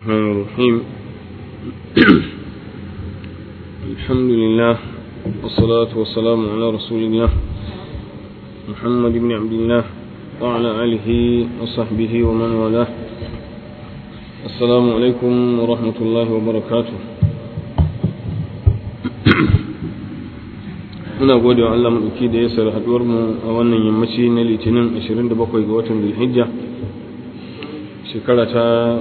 الرحمن الرحيم الحمد لله والصلاة والسلام على رسول الله محمد بن عبد الله وعلى آله وصحبه ومن والاه السلام عليكم ورحمة الله وبركاته muna gode wa Allah maɗauki da ya sar haɗuwar mu a wannan yammaci na litinin 27 ga watan zulhijja shekara ta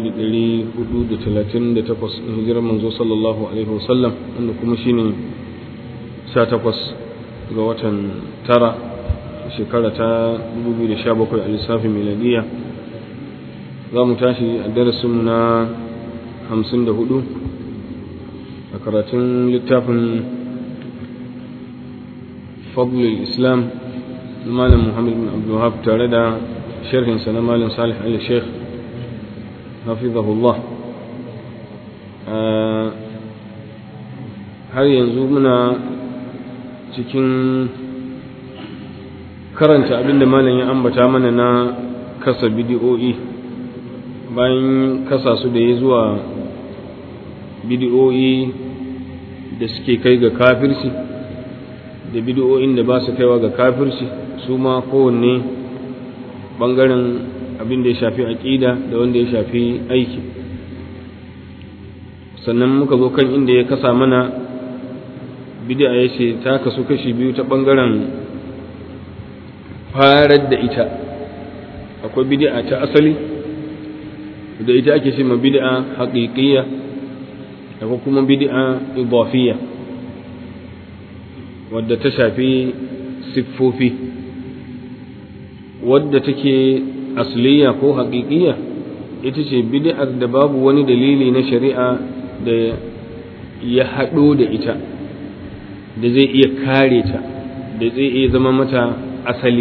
1438 hijirar manzo sallallahu alaihi wasallam wanda kuma shine 18 ga watan tara shekara ta 2017 a lissafin miladiya za mu tashi a darasinmu na 54 a karatun littafin فضل الإسلام مالم محمد بن عبد الوهاب تاردا شرح سنة مالم صالح علي الشيخ حفظه الله har yanzu muna cikin karanta abinda malam ya ambata mana na kasa bidiyo'i bayan kasa su da ya zuwa bidiyo'i da suke kai ga kafirci da bid'o'in da ba su kaiwa ga kafirci su ma kowanne bangaren abin da ya shafi aƙida da wanda ya shafi aiki sannan muka zo kan inda ya kasa mana bid'a ya ce ta kasu kashi biyu ta bangaren farar da ita akwai bid'a ta asali da ita ake ce ma bid'a haƙiƙiyya akwai kuma bid'a idafiyya wadda ta shafi siffofi wadda take asliya ko haƙiƙiya ita ce bid'ar da babu wani dalili na shari'a da ya haɗo da ita da zai iya kare ta da zai iya zama mata asali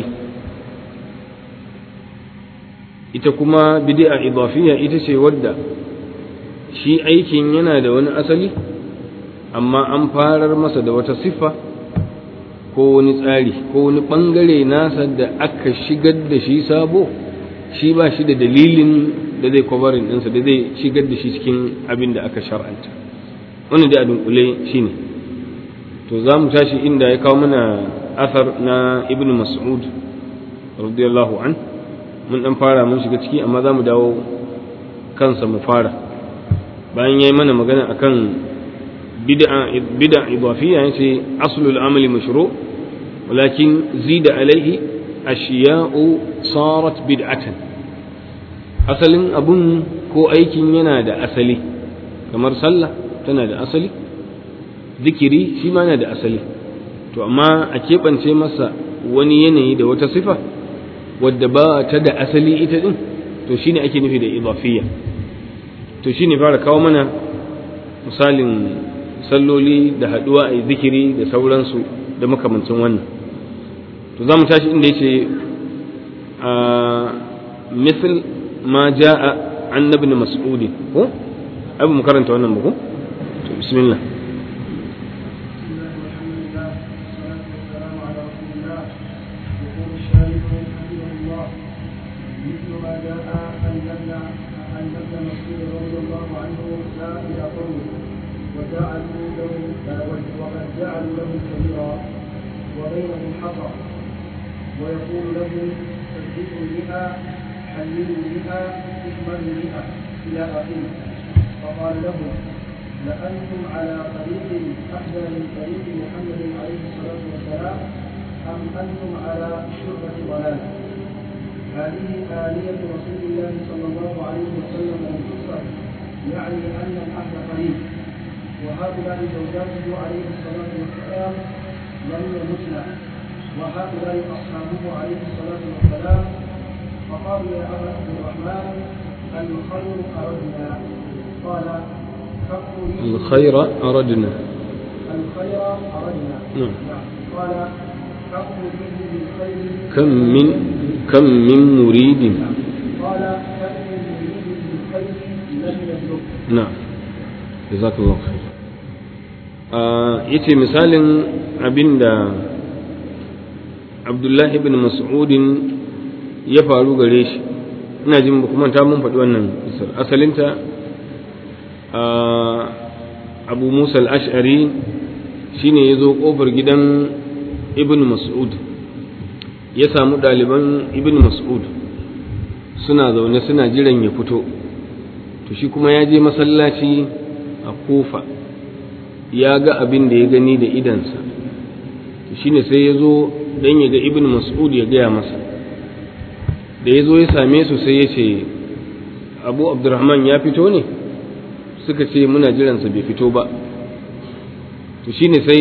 ita kuma bid'a idafiya ita ce wadda shi aikin yana da wani asali amma an farar masa da wata siffa ko wani tsari ko wani ɓangare nasa da aka shigar da shi sabo shi ba shi da dalilin da zai kwabarin ɗinsa da zai shigar da shi cikin abin da aka shar'anta wannan da a dunkule shi ne to za mu tashi inda ya kawo mana asar na ibn mas'ud radiyallahu an mun dan fara mun shiga ciki amma za mu dawo kansa mu fara bayan ya yi mana magana akan bid'a bid'a idafiyya yace aslul amali mashru' ولكن زيد عليه أشياء صارت بدعة asalin abun ko aikin yana da asali kamar sallah tana da asali zikiri shi ma yana da asali to amma a keɓance masa wani yanayi da wata sifa wadda ba ta da asali ita din to shine ake nufi da idafiyya to shine fara kawo mana misalin salloli da haɗuwa a zikiri da sauransu da makamancin wannan to za mu tashi inda yace a misal ma ja'a an ibn mas'ud ko abu mu karanta wannan ba ko to bismillah وجعلوا له وقد جعلوا له كبيرا وبينهم حصر ويقول له صدقوا بها حللوا بها اكملوا بها الى اخره فقال لهم لانتم على طريق احسن من طريق محمد عليه الصلاه والسلام ام انتم على شربه ضلال هذه آلية رسول الله صلى الله عليه وسلم القصة يعني أن العهد قريب وهؤلاء زوجاته عليه الصلاة والسلام لم يمتن وهؤلاء أصحابه عليه الصلاة والسلام فقالوا يا أبا عبد الرحمن الخير أردنا قال الخير أردنا الخير أردنا نعم قال حق به بالخير كم من كم من مريد قال كم من مريد بالخير لم يبلغ نعم جزاك الله خير yace misalin abinda abdullahi ibn mas'udin ya faru gare shi ina jin ba kuma ta mun faɗi wannan isar asalinta abu musa al-ash'ari shine ya zo ƙofar gidan ibn mas'ud ya samu ɗaliban ibn mas'ud suna zaune suna jiran ya fito to shi kuma ya je masallaci a kofa ya ga abin da ya gani da idansa to shine sai ya zo don ya ga ibn mas'ud ya gaya masa da ya zo ya same su sai ya ce abu abdurrahman ya fito ne suka ce muna jiransa bai fito ba to shine sai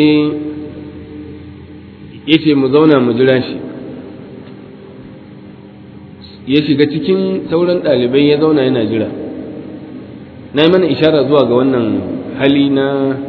ya ce mu zauna mu jira shi ya shiga cikin sauran ɗalibai ya zauna yana jira na yi mana ishara zuwa ga wannan hali na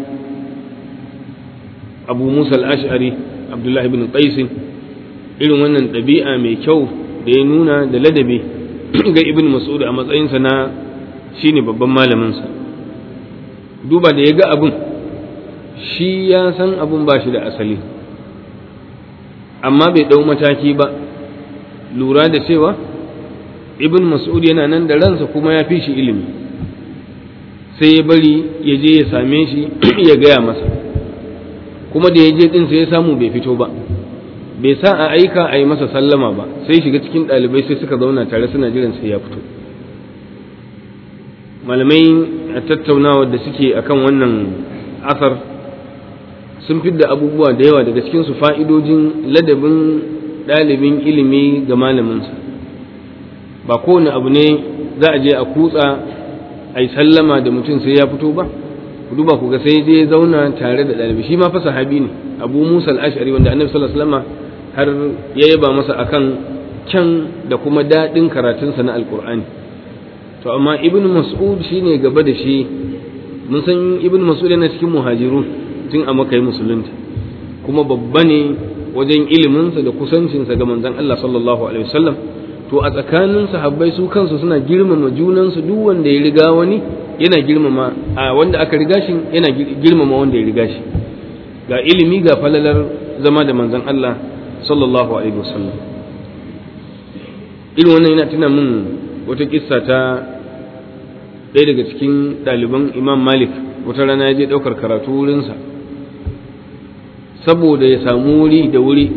abu musa al-ash'ari abdullahi bin qaisin irin wannan ɗabi'a mai kyau da ya nuna da ladabi ga ibn mas'ud a matsayinsa na shine babban malaminsa duba da ya ga abin shi ya san abin ba shi da asali amma bai ɗau mataki ba lura da cewa ibn mas'ud yana nan da ransa kuma ya fi shi ilimi sai ya bari ya je ya same shi ya gaya masa kuma da ya je ɗin sai ya samu bai fito ba bai sa a aika a yi masa sallama ba sai shiga cikin ɗalibai sai suka zauna tare suna jiran sai ya fito malamai a tattaunawa da suke akan wannan asar sun fidda abubuwa da yawa daga cikinsu fa'idojin ladabin ɗalibin ilimi ga malaminsa ba kowane abu ne za a je a kutsa a yi sallama da mutum sai ya fito ba ku duba ku ga sai je zauna tare da ɗalibi shi ma fa sahabi ne abu musa al-ash'ari wanda annabi sallallahu alaihi wasallam har ya yaba masa akan kyan da kuma daɗin karatunsa na alkur'ani to amma ibn mas'ud shine gaba da shi mun san ibn mas'ud yana cikin muhajirun tun a makai musulunta kuma babba ne wajen iliminsa da kusancinsa ga manzon Allah sallallahu alaihi wasallam to a tsakanin sahabbai su kansu suna girmama junansu duk wanda ya riga wani yana girmama a wanda aka riga shi yana girmama wanda ya riga shi ga ilimi ga falalar zama da manzon Allah sallallahu alaihi wasallam irin wannan yana tuna min wata kissa ta ɗaya daga cikin ɗaliban imam malik wata rana ya je ɗaukar karatu wurinsa saboda ya samu wuri da wuri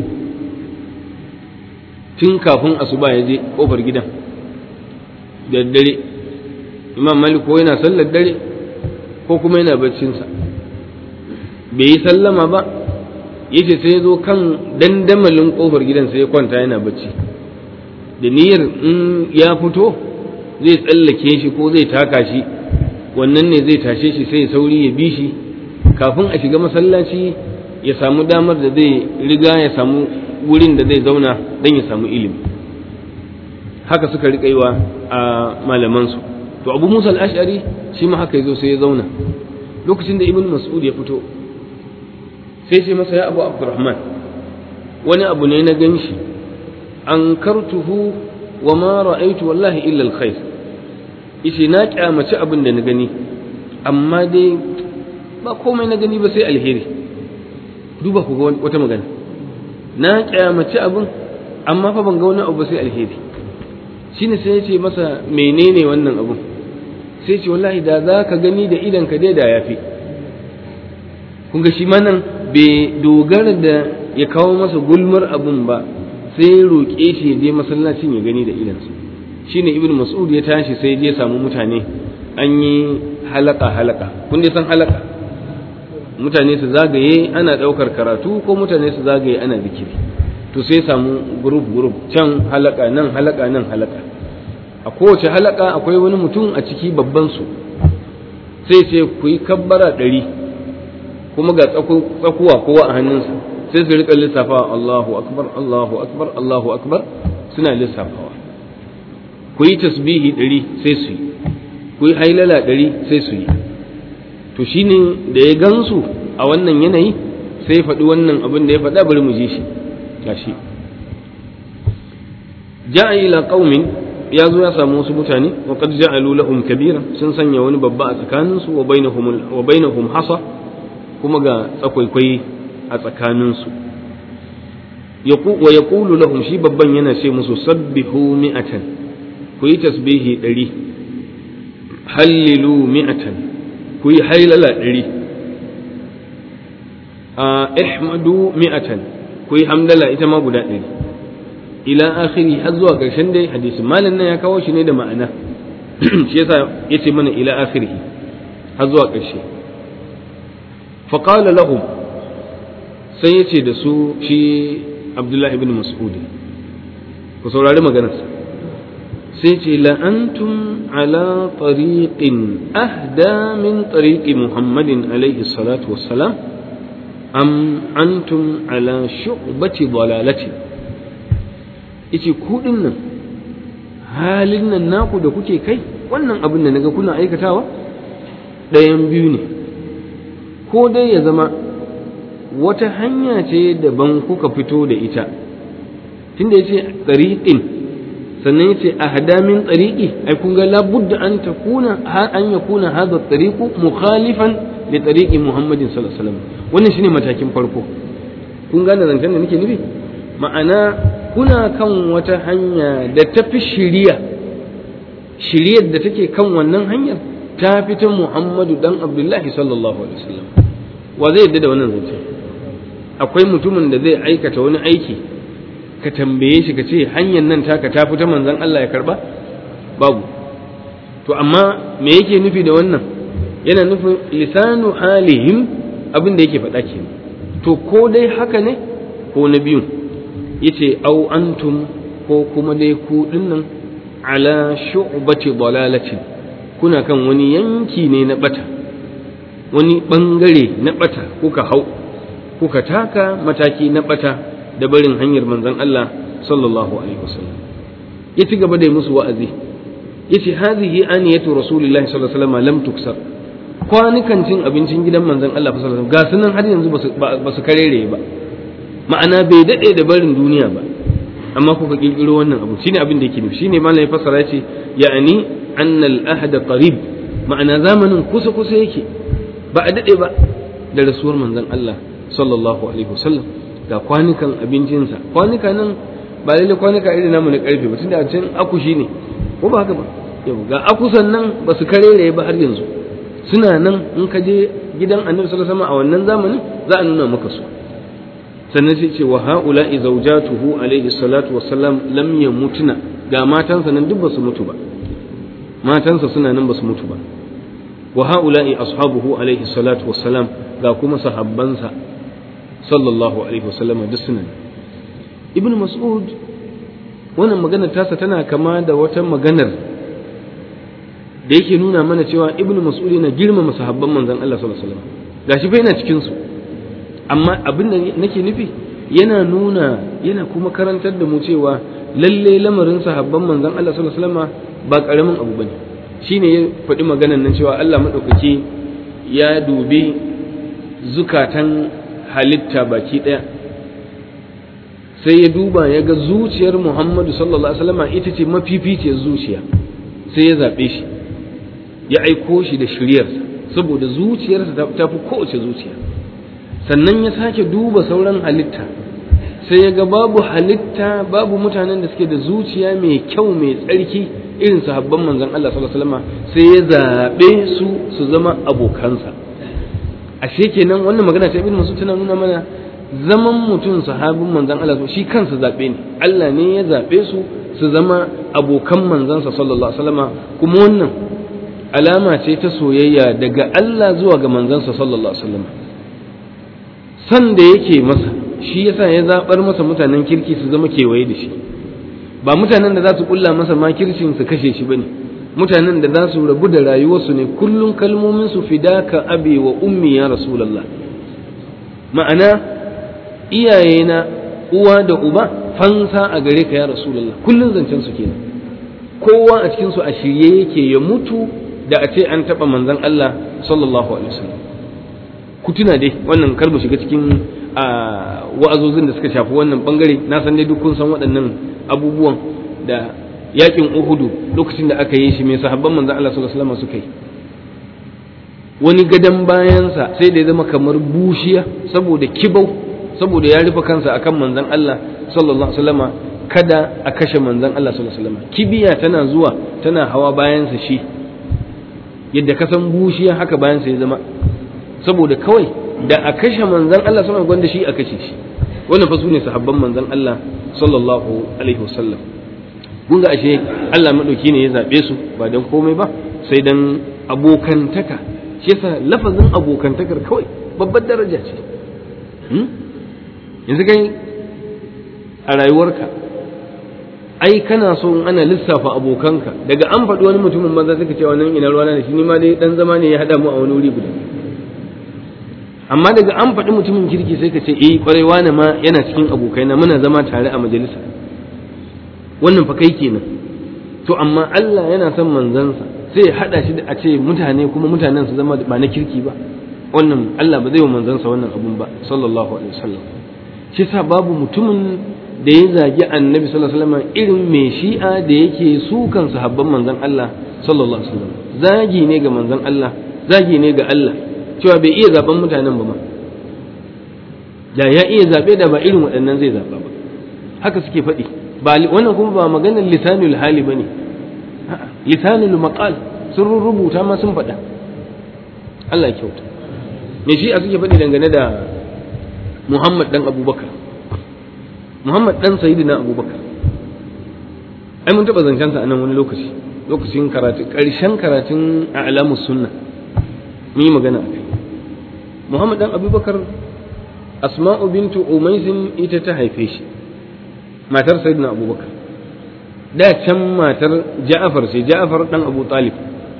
tun kafin asuba ya je ƙofar gidan da dare imam malik ko yana sallar dare ko kuma yana baccinsa bai yi sallama ba yace sai ya zo kan dandamalin ƙofar gidan sai ya kwanta yana bacci da niyyar in ya fito zai tsallake shi ko zai taka shi wannan ne zai tashe shi sai ya sauri ya bi shi kafin a shiga masallaci ya samu damar da zai riga ya samu wurin da zai zauna don ya samu ilimi haka suka riƙa yi wa a malamansu to abu musa al-ash'ari shi ma haka ya zo sai ya zauna lokacin da ibn mas'ud ya fito sai ce masa ya abu abdurrahman wani abu ne na gan shi an kartuhu wa ma ra'aitu wallahi illa alkhair yace na kyamaci abin da na gani amma dai ba komai na gani ba sai alheri duba ku ga wata magana na kyamaci abin amma fa ban ga wani abu ba sai alheri shine sai ya ce masa menene wannan abun sai ce wallahi da za ka gani da idan ka dai da yafi kun ga shi ma nan bai dogara da ya kawo masa gulmar abun ba sai roƙe shi ya je masallacin ya gani da idansa shine ibnu mas'ud ya tashi sai je samu mutane an yi halaka halaka kun dai san halaka mutane su zagaye ana ɗaukar karatu ko mutane su zagaye ana zikiri to sai samu group group can halaka nan halaka nan halaka a kowace halaka akwai wani mutum a ciki babban su sai ce ku yi kabbara ɗari kuma ga tsakuwa kowa a hannunsa sai su rika lissafawa Allahu akbar Allahu akbar Allahu akbar suna lissafawa ku yi tasbihi ɗari sai su yi ku yi hailala ɗari sai su yi to shine da ya gansu a wannan yanayi sai ya faɗi wannan abin da ya faɗa bari mu je shi gashi ja'a ila qaumin ya zo ya samu wasu mutane wa qad ja'alu lahum kabira sun sanya wani babba a tsakaninsu wa bainahum wa bainahum hasa kuma ga tsakwaikwai a tsakaninsu wa yaqulu lahum shi babban yana ce musu sabbihu mi'atan ku yi tasbihi ɗari hallilu mi'atan ku yi hailala ɗari a ihmadu mi'atan ku yi hamdala ita ma guda ɗari ila akhiri har zuwa ƙarshen dai hadisi malam nan ya kawo shi ne da ma'ana shi yasa yace mana ila akhiri har zuwa ƙarshe fa qala lahum sai yace da su shi Abdullahi ibn Mas'ud ku saurari maganarsa sai ce la antum ala tariqin ahda min tariqi Muhammadin alaihi salatu wassalam am antum ala shu'bati dalalati yace ku nan halin nan naku da kuke kai wannan abin da naga kuna aikatawa ɗayan biyu ne ko dai ya zama wata hanya ce daban kuka fito da ita tunda yace tsariƙin sannan yace ahda min tsariƙi ai kun ga labudda an takuna an yakuna hadha tsariqu mukhalifan li tsariqi muhammadin sallallahu alaihi wasallam wannan shine matakin farko kun gane zancen da nake nufi ma'ana kuna kan wata hanya da ta fi shiriya shiriyar da take kan wannan hanyar ta fi ta Muhammadu dan Abdullahi sallallahu alaihi wasallam wa zai yadda da wannan zance akwai mutumin da zai aikata wani aiki ka tambaye shi ka ce hanyar nan taka ta fi ta manzon Allah ya karba babu to amma me yake nufi da wannan yana nufin lisanu halihim abin da yake faɗa kenan to ko dai haka ne ko na biyun yace au antum ko kuma dai ku dinnan ala shu'bati dalalati kuna kan wani yanki ne na bata wani bangare na bata kuka hau kuka taka mataki na bata da barin hanyar manzon Allah sallallahu alaihi wasallam ya ci gaba da yi musu wa'azi yace hadhihi aniyatu rasulillahi sallallahu alaihi wasallam lam tuksar kwanukan cin abincin gidan manzon Allah sallallahu alaihi wasallam ga sunan har yanzu ba su karere ba ma'ana bai daɗe da barin duniya ba amma kuka kirkiro wannan abu shine abin da yake nufi shine malam ya fassara yace ya'ani anna al-ahda qarib ma'ana zamanin kusa kusa yake ba a daɗe ba da rasuwar manzon Allah sallallahu alaihi wasallam ga kwanukan abincinsa kwanuka nan ba lalle kwanuka irin namu na karfe ba tunda a can akushi ne ko ba haka ba yau ga akusan nan ba su karere ba har yanzu suna nan in ka je gidan annabi sallallahu alaihi wasallam a wannan zamanin za a nuna maka su sannan sai ce wa ha'ula'i zawjatuhu alaihi salatu wassalam lam yamutuna ga matansa nan duk ba su mutu ba matansa suna nan ba su mutu ba wa ha'ula'i ashabuhu alaihi salatu wassalam ga kuma sahabbansa sallallahu alaihi wasallam duk suna ibnu mas'ud wannan magana tasa tana kama da wata maganar da yake nuna mana cewa ibnu mas'ud yana girmama sahabban manzon Allah sallallahu alaihi wasallam gashi fa yana cikin su amma abin da nake nufi yana nuna yana kuma karantar da mu cewa lalle lamarin sahabban manzon Allah sallallahu alaihi wasallam ba karamin abu bane shine ya faɗi maganan nan cewa Allah madaukaki ya dubi zukatan halitta baki ɗaya sai ya duba ya ga zuciyar Muhammadu sallallahu alaihi wasallam ita ce mafificiyar zuciya sai ya zaɓe shi ya aiko shi da shiryarsa saboda zuciyarsa ta fi kowace zuciya sannan ya sake duba sauran halitta sai ya ga babu halitta babu mutanen da suke da zuciya mai kyau mai tsarki irin sahabban manzon Allah sallallahu alaihi wasallam sai ya zaɓe su su zama abokansa ashe kenan wannan magana ta ibn Mas'ud tana nuna mana zaman mutum sahabin manzon Allah shi kansa zaɓe ne Allah ne ya zaɓe su su zama abokan manzansa sallallahu alaihi wasallam kuma wannan alama ce ta soyayya daga Allah zuwa ga manzansa sallallahu alaihi wasallam san da yake masa shi yasa ya zabar masa mutanen kirki su zama kewaye da shi ba mutanen da za su kulla masa makircin su kashe shi bane mutanen da za su rabu da rayuwarsu ne kullum kalmomin su fidaka abi wa ummi ya rasulullah ma'ana iyayena uwa da uba fansa a gare ka ya rasulullah kullum zancen su kenan kowa a cikin su a shirye yake ya mutu da a ce an taba manzon Allah sallallahu alaihi wasallam ku tuna dai wannan kar mu shiga cikin wa'azozin da suka shafi wannan bangare na san dai duk kun san waɗannan abubuwan da yakin Uhudu lokacin da aka yi shi mai sahabban manzon Allah sallallahu alaihi wasallam suka yi wani gadan bayansa sai da ya zama kamar bushiya saboda kibau saboda ya rufe kansa akan manzon Allah sallallahu alaihi wasallama kada a kashe manzon Allah sallallahu alaihi wasallama kibiya tana zuwa tana hawa bayansa shi yadda ka san bushiya haka bayan sai zama saboda kawai da a kashe manzon Allah sallallahu gwanda shi a kashe shi wannan fa sune sahabban manzon Allah sallallahu alaihi wasallam kun ga ashe Allah madauki ne ya zabe su ba dan komai ba sai dan abokantaka shi yasa lafazin abokantakar kawai babbar daraja ce yanzu kai a rayuwarka ai kana so in ana lissafa abokanka daga an faɗi wani mutumin maza suka ce wannan ina ruwana da shi ni ma dai dan zama ne ya haɗa mu a wani wuri guda amma daga an faɗi mutumin kirki sai ka ce eh kwarai wani ma yana cikin abokaina muna zama tare a majalisa wannan fa kai kenan to amma Allah yana son manzansa sai ya haɗa shi da a ce mutane kuma mutanen su zama ba na kirki ba wannan Allah ba zai wa manzansa wannan abun ba sallallahu alaihi wasallam shi sa babu mutumin da ya zagi annabi sallallahu alaihi wasallam irin mai shi'a da yake sukan sahabban manzon Allah sallallahu alaihi wasallam zagi ne ga manzon Allah zagi ne ga Allah cewa bai iya zaben mutanen ba ma da ya iya zabe da ba irin waɗannan zai zaba ba haka suke faɗi ba wannan kuma ba maganar lisanul hali bane lisanul maqal sun rubuta ma sun faɗa Allah ya kyauta me shi'a suke faɗi dangane da Muhammad dan Abubakar Muhammad dan Sayyidina Abubakar ai mun taɓa zancensa a nan wani lokaci lokacin karatu ƙarshen karatun a alamus sunna mun yi magana a kai Muhammad dan Abubakar Asma'u bintu Umaisin ita ta haife shi matar Sayyidina Abubakar da can matar Ja'far sai Ja'far dan Abu Talib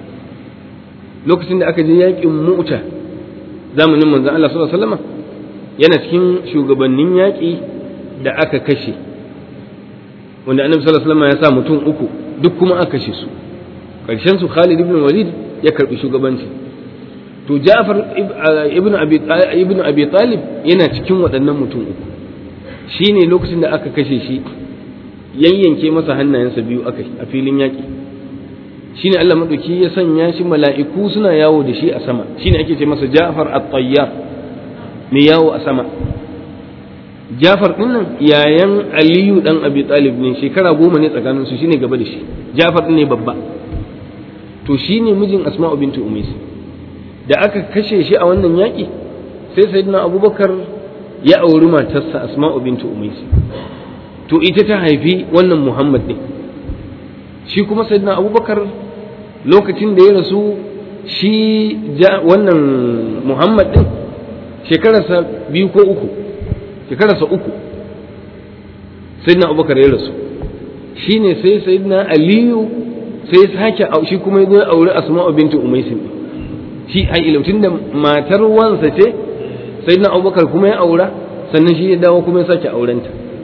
lokacin da aka je yaƙin Mu'ta zamanin manzon Allah sallallahu alaihi wasallam yana cikin shugabannin yaƙi da aka kashe wanda annabi sallallahu alaihi wasallam ya sa mutum uku duk kuma aka kashe su karshen su Khalid ibn Walid ya karbi shugabanci to Ja'far ibn Abi ibn Abi Talib yana cikin waɗannan mutum uku shine lokacin da aka kashe shi yayyanke masa hannayensa biyu aka a filin yaƙi shine Allah madauki ya sanya shi mala'iku suna yawo da shi a sama shine ake ce masa Ja'far at-Tayyar mai yawo a sama Jafar din nan yayan Aliyu dan Abi Talib ne shekara goma ne tsakanin su shine gaba da shi Jafar din ne babba to shine mijin Asma'u bintu Umais da aka kashe shi a wannan yaki sai Sayyidina Abubakar ya auri matarsa Asma'u bintu Umais to ita ta haifi wannan Muhammad din shi kuma Sayyidina Abubakar lokacin da ya rasu shi wannan Muhammad din shekararsa biyu ko uku shekararsa uku sayyidina abubakar ya rasu shi ne sai sayyidina aliyu sai sake shi kuma ya aure asma'u bintu umaisin shi ai ilautin da matar wansa ce sayyidina abubakar kuma ya aura sannan shi ya dawo kuma ya sake aurenta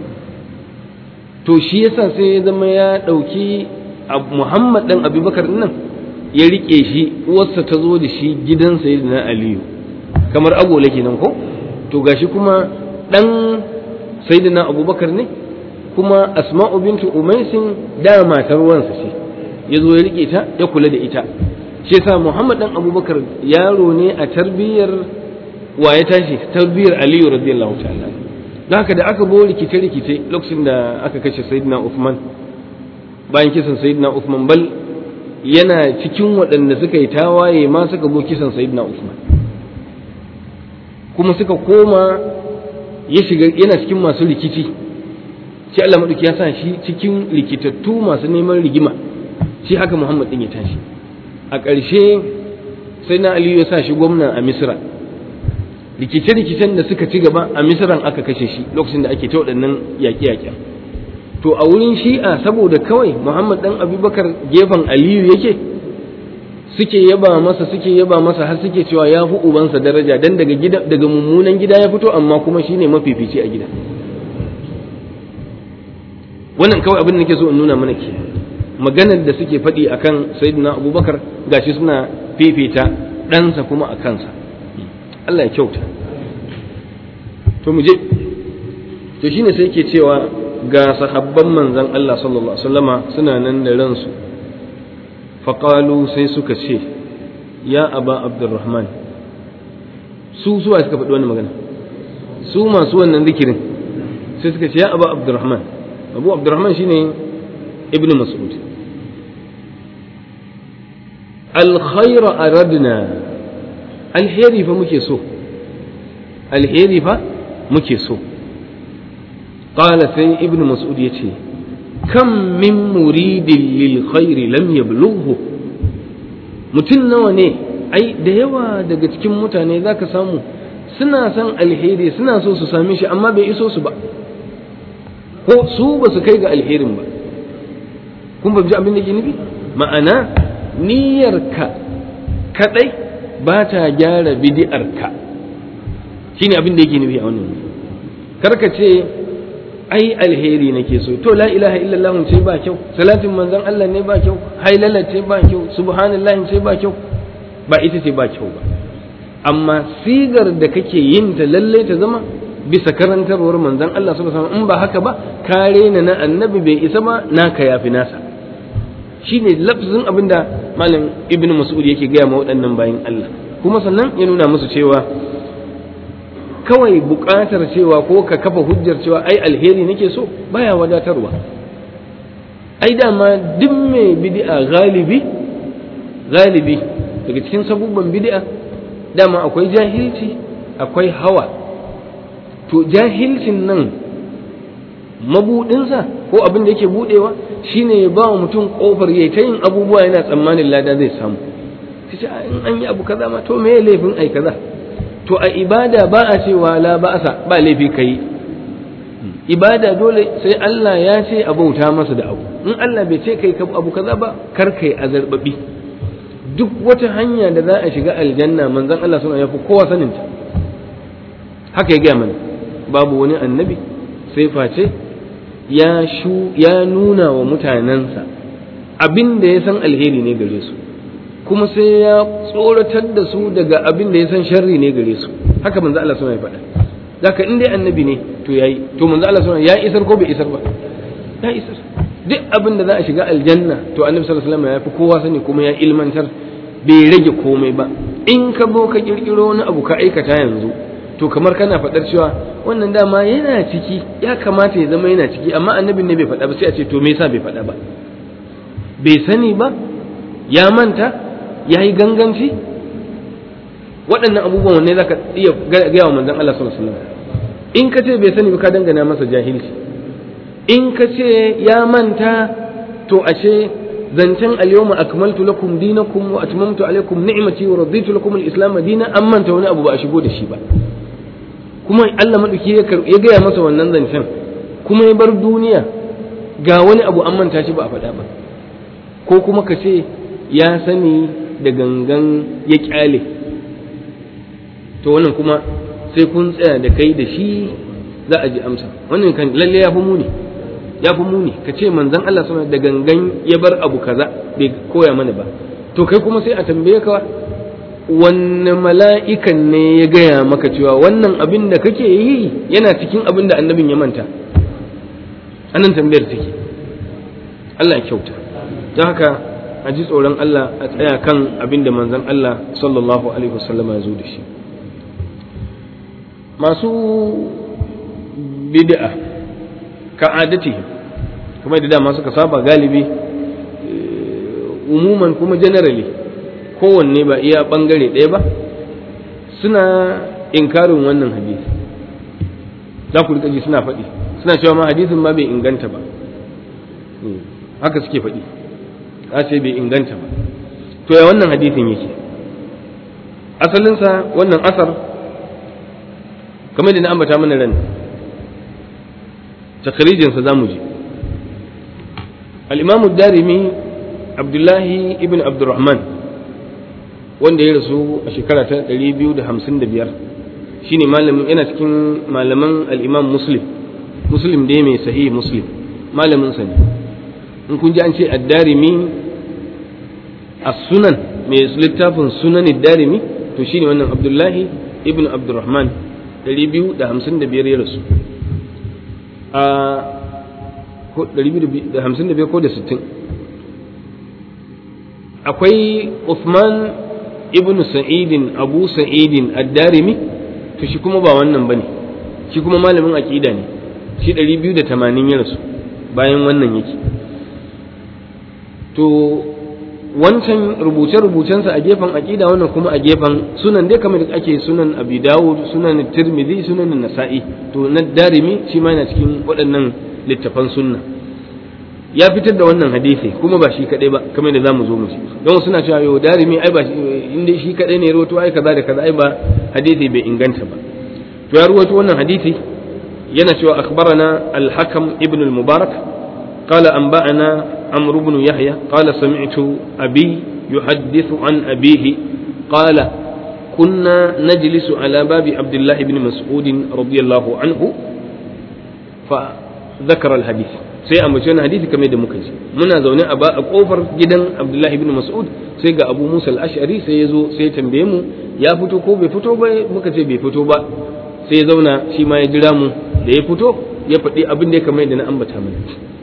to shi yasa sai ya zama ya ɗauki muhammad ɗan abubakar nan ya riƙe shi uwarsa ta zo da shi gidan sayyidina aliyu kamar agola kenan ko to gashi kuma dan sayyidina abubakar ne kuma asma'u bintu umaisin da matar wansa ce ya zo ya rike ta ya kula da ita shi yasa muhammad dan abubakar yaro ne a tarbiyyar wa ya tashi tarbiyyar aliyu radiyallahu ta'ala don haka da aka bo rikice rikice lokacin da aka kashe sayyidina uthman bayan kisan sayyidina uthman bal yana cikin waɗanda suka yi tawaye ma suka bo kisan sayyidina uthman kuma suka koma ya shiga yana cikin masu rikici shi Allah maɗauki ya sa shi cikin rikitattu masu neman rigima shi haka Muhammad ɗin ya tashi a ƙarshe sai na Aliyu ya sa shi gwamna a Misra rikice-rikicen da suka ci gaba a Misran aka kashe shi lokacin da ake ta waɗannan yaƙe-yaƙen to a wurin shi'a saboda kawai Muhammad ɗan Abubakar gefen Aliyu yake suke yaba masa suke yaba masa har suke cewa ya fi ubansa daraja dan daga gida daga mummunan gida ya fito amma kuma shine mafifici a gida wannan kawai abin da nake so in nuna mana ke maganar da suke faɗi akan sayyidina abubakar gashi suna fifita ɗansa kuma a kansa Allah ya kyauta to mu je to shine sai ke cewa ga sahabban manzon Allah sallallahu alaihi wasallama suna nan da ransu faƙalu sai suka ce ya aba abdurrahman su suwa suka faɗi wani magana su masu wannan zikirin sai suka ce ya aba abdurrahman abu abdurrahman shine ibn mas'ud alkhaira aradna alheri fa muke so alheri fa muke so qala sai ibnu mas'ud yace kam min muridin lil khairi lam yablughu mutum nawa ne ai da yawa daga cikin mutane zaka samu suna son alheri suna so su same shi amma bai iso su ba ko su ba su kai ga alherin ba kun ba abin da ke nufi ma'ana niyyarka kadai ba ta gyara bidi'arka shine abin da yake nufi a wannan karka ce ai alheri nake so to la ilaha illallah ce ba kyau salatin manzon Allah ne ba kyau hailala ce ba kyau subhanallahi ce ba kyau ba ita ce ba kyau ba amma sigar da kake yin ta lalle ta zama bisa karantarwar manzon Allah sallallahu alaihi wasallam in ba haka ba kare na na annabi bai isa ba naka yafi nasa shine lafzin abinda malam ibnu mas'ud yake gaya ma waɗannan bayin Allah kuma sannan ya nuna musu cewa kawai buƙatar cewa ko ka kafa hujjar cewa ai alheri nake so baya wadatarwa ai dama duk mai bid'a galibi galibi daga cikin sabubban bid'a dama akwai jahilci akwai hawa to jahilcin nan mabudinsa ko abin da yake budewa shine ya ba wa mutum kofar yayi ta yin abubuwa yana tsammanin lada zai samu sai in an yi abu kaza ma to me laifin ai kaza to a ibada ba a cewa la ba'asa ba laifi kai ibada dole sai Allah ya ce a bauta masa da abu in Allah bai ce kai abu kaza ba kar kai azarbabi duk wata hanya da za a shiga aljanna manzon Allah suna yafi kowa sanin ta haka ya gaya mana babu wani annabi sai face ya shu ya nuna wa mutanensa abin da ya san alheri ne gare su kuma sai ya tsoratar da su daga abin da ya san sharri ne gare su haka manzo Allah suna ya faɗa zaka in dai annabi ne to yayi to manzo Allah suna ya isar ko bai isar ba ya isar duk abin da za a shiga aljanna to annabi sallallahu alaihi wasallam ya fi kowa sani kuma ya ilmantar bai rage komai ba in ka bo ka kirkiro wani abu ka aikata yanzu to kamar kana faɗar cewa wannan dama yana ciki ya kamata ya zama yana ciki amma annabin ne bai faɗa ba sai a ce to me yasa bai faɗa ba bai sani ba ya manta ya yi ganganci waɗannan abubuwan wanne za ka iya gaya wa manzon Allah sallallahu alaihi wasallam in ka ce bai sani ba ka dangana masa jahilci in ka ce ya manta to ashe zancen al-yawma akmaltu lakum dinakum wa atmamtu alaykum ni'mati wa raditu lakum al-islam dinan an manta wani abu ba a shigo da shi ba kuma Allah madauki ya gaya masa wannan zancen kuma ya bar duniya ga wani abu an manta shi ba a faɗa ba ko kuma ka ce ya sani da gangan ya kyale to wannan kuma sai kun tsaya da kai da shi za a ji amsa wannan kan lalle ya fi muni ya fi muni ka ce manzon Allah sama da gangan ya bar abu kaza bai koya mana ba to kai kuma sai a tambaye ka wanne mala'ikan ne ya gaya maka cewa wannan abin da kake yi yana cikin abin da annabin ya manta anan tambayar take Allah ya kyauta don haka a ji tsoron Allah a tsaya kan abin da manzon Allah sallallahu alaihi wasallama ya zo da shi masu bid'a ka'adati kuma da dama suka saba galibi umuman kuma generally kowanne ba iya bangare ɗaya ba suna inkarin wannan hadisi za ku rika ji suna faɗi suna cewa ma hadisin ma bai inganta ba haka suke faɗi a ce bai inganta ba to ya wannan hadisin yake asalinsa wannan asar kamar da na ambata mana ran takarijinsa za mu ji al'imamu darimi abdullahi ibn abdurrahman wanda ya rasu a shekara ta 255 shine malamin yana cikin malaman al'imam muslim muslim dai mai sahihi muslim malamin sa ne in kun ji an ce addarimi a sunan mai littafin sunan darimi to shine wannan abdullahi ibn abdurrahman 255 ya rasu a 255 ko da 60 akwai Uthman ibn Sa'idin Abu Sa'idin ad-Darimi to shi kuma ba wannan bane shi kuma malamin aqida ne shi 280 ya rasu bayan wannan yake to wancan rubuce-rubucensa a gefen aƙida wannan kuma a gefen sunan dai kamar da ake sunan abi dawud sunan tirmidhi sunan nasa'i to na darimi shi ma yana cikin waɗannan littafan sunna ya fitar da wannan hadisi kuma ba shi kadai ba kamar da zamu zo mu ci don suna cewa yo darimi ai ba inda shi kadai ne rawato ai kaza da kaza ai ba hadisi bai inganta ba to ya rawaito wannan hadisi yana cewa akhbarana al-hakam ibn al-mubarak qala anba'ana عمرو بن يحيى قال سمعت أبي يحدث عن أبيه قال كنا نجلس على باب عبد الله بن مسعود رضي الله عنه فذكر الحديث sai a mace hadisi kamar da muka ji muna zaune a ba a kofar gidan Abdullah ibn Mas'ud sai ga Abu Musa al-Ash'ari sai ya zo sai ya tambaye mu ya fito ko bai fito ba muka ce bai fito ba sai ya zauna shi ma ya jira mu da ya fito ya faɗi abin da ya kamar da na ambata mana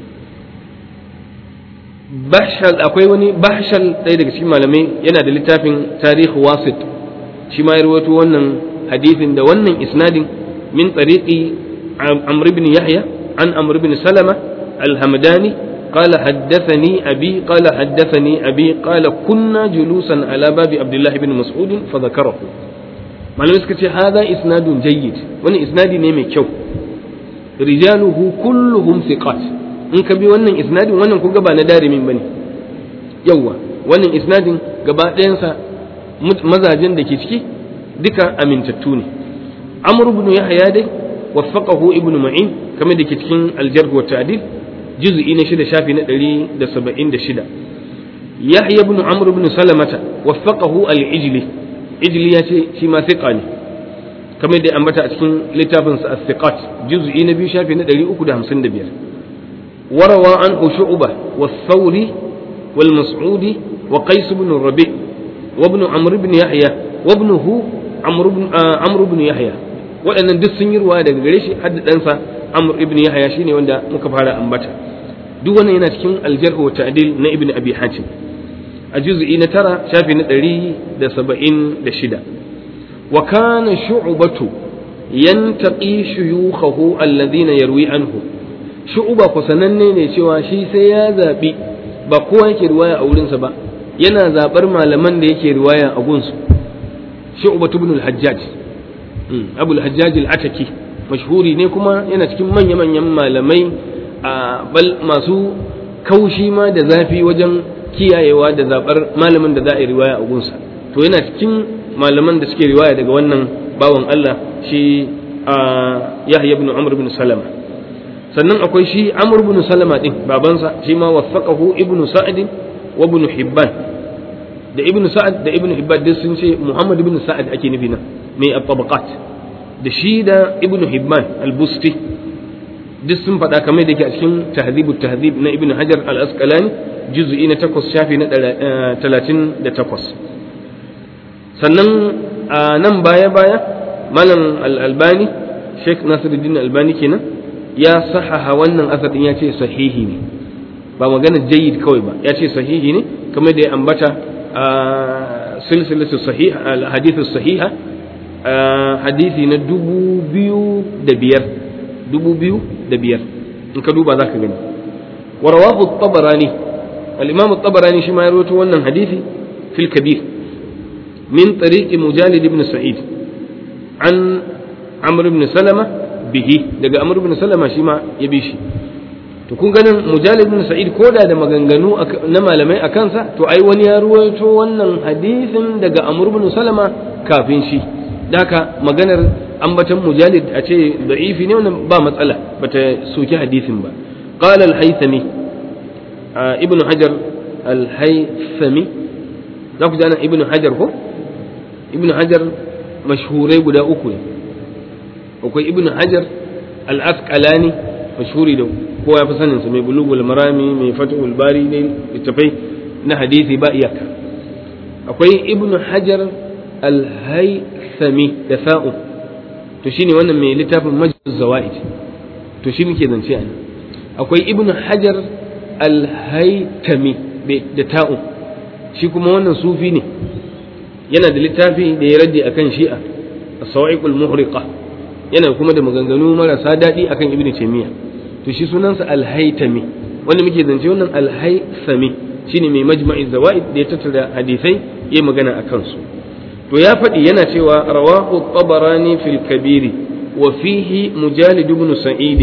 bahshal akwai wani bahshal ɗaya daga cikin malamai yana da littafin tarihi wasit shi ma ya rawaito wannan hadisin da wannan isnadin min tariqi amr ibn yahya an amr ibn salama al-hamdani قال حدثني أبي قال حدثني أبي قال كنا جلوسا على باب عبد الله بن مسعود فذكره malamai suka ce hada isnadun jayyid wani isnadi ne mai kyau rijaluhu kulluhum thiqat in ka bi wannan isnadin wannan kun ba na darimin bane yawwa wannan isnadin gaba ɗayansa mazajen da ke ciki duka amintattu ne amr ibn yahya dai waffaqahu ibn ma'in kamar da ke cikin al-jarh wa ta'dil juz'i na shida shafi na 176 yahya ibn amr ibn salamata waffaqahu al-ijli ijli ya ce shi ma thiqa ne kamar da ambata a cikin littafinsa as-thiqat juz'i na biyu shafi na 355 وروى عنه شعبة والثوري والمسعودي وقيس بن الربيع وابن عمرو بن يحيى وابنه عمرو بن آه عمرو بن يحيى waɗannan duk sun yi ruwa daga gare shi hadda ɗansa Amr ibn Yahya shine wanda muka fara ambata duk wannan yana cikin aljarh wa ta'dil na ibn Abi Hatim a juz'i na tara shafi na ɗari da saba'in da shida wa kana shu'batu yantaqi shuyukhahu alladhina yarwi anhu shu'uba ku sananne ne cewa shi sai ya zaɓi ba kowa yake riwaya a wurinsa ba yana zaɓar malaman da yake riwaya a gunsu shu'uba ibn al-hajjaj abul hajjaj al-ataki mashhuri ne kuma yana cikin manya manyan malamai a bal masu kaushi ma da zafi wajen kiyayewa da zaɓar malamin da za a yi riwaya a gunsa to yana cikin malaman da suke riwaya daga wannan bawan Allah shi Yahya ibn Amr ibn Salama sannan akwai shi amr ibn salama din babansa shi ma waffaqahu ibn sa'd wa ibn hibban da ibn sa'ad da ibn hibban duk sun ce muhammad ibn sa'ad ake nufi nan mai at-tabaqat da shi da ibn hibban al-busti duk sun faɗa kamar da ke a cikin tahdhibut tahdhib na ibn hajar al-asqalani juz'i na 8 shafi na 38 sannan nan baya baya malam al-albani sheikh nasiruddin albani kenan ya sahaha wannan asadin ya ce sahihi ne ba magana jayyid kawai ba ya ce sahihi ne kamar da ya ambata a silsilatu sahih al-hadithu sahiha hadisi na dubu biyu da biyar dubu biyu da biyar in ka duba za ka gani wa rawahu tabarani al-imam tabarani shi ma ya rawaito wannan hadisi fil kabir min tariqi mujalid ibn sa'id an amr ibn salama bihi daga amr ibn salama shi ma ya bi shi to kun ganin mujalid ibn sa'id koda da maganganu na malamai a kansa to ai wani ya ruwaito wannan hadisin daga amr ibn salama kafin shi daka maganar ambatan mujalid a ce da'ifi ne wannan ba matsala bata soki hadisin ba qala al-haythami ibn hajar al-haythami za ku ji ana ibn hajar ko ibn hajar mashhurai guda uku ne akwai ibn hajar al-asqalani mashhuri da kowa ya fi sanin sa mai bulugul marami mai fatihul bari ne littafai na hadisi ba iyaka akwai ibn hajar al-haythami da sa'u to shine wannan mai littafin majlis zawaid to shi muke zance a akwai ibn hajar al-haytami da ta'u shi kuma wannan sufi ne yana da littafi da ya raddi akan shi'a as-sawa'iqul muhriqa yana kuma da maganganu marasa daɗi akan ibnu taymiya to shi sunansa al-haytami wanda muke zance wannan al-haythami shine mai majma'i zawaid da ya tattara hadisai ya magana a kansu to ya faɗi yana cewa rawahu tabarani fil kabiri wa fihi mujalid ibn sa'id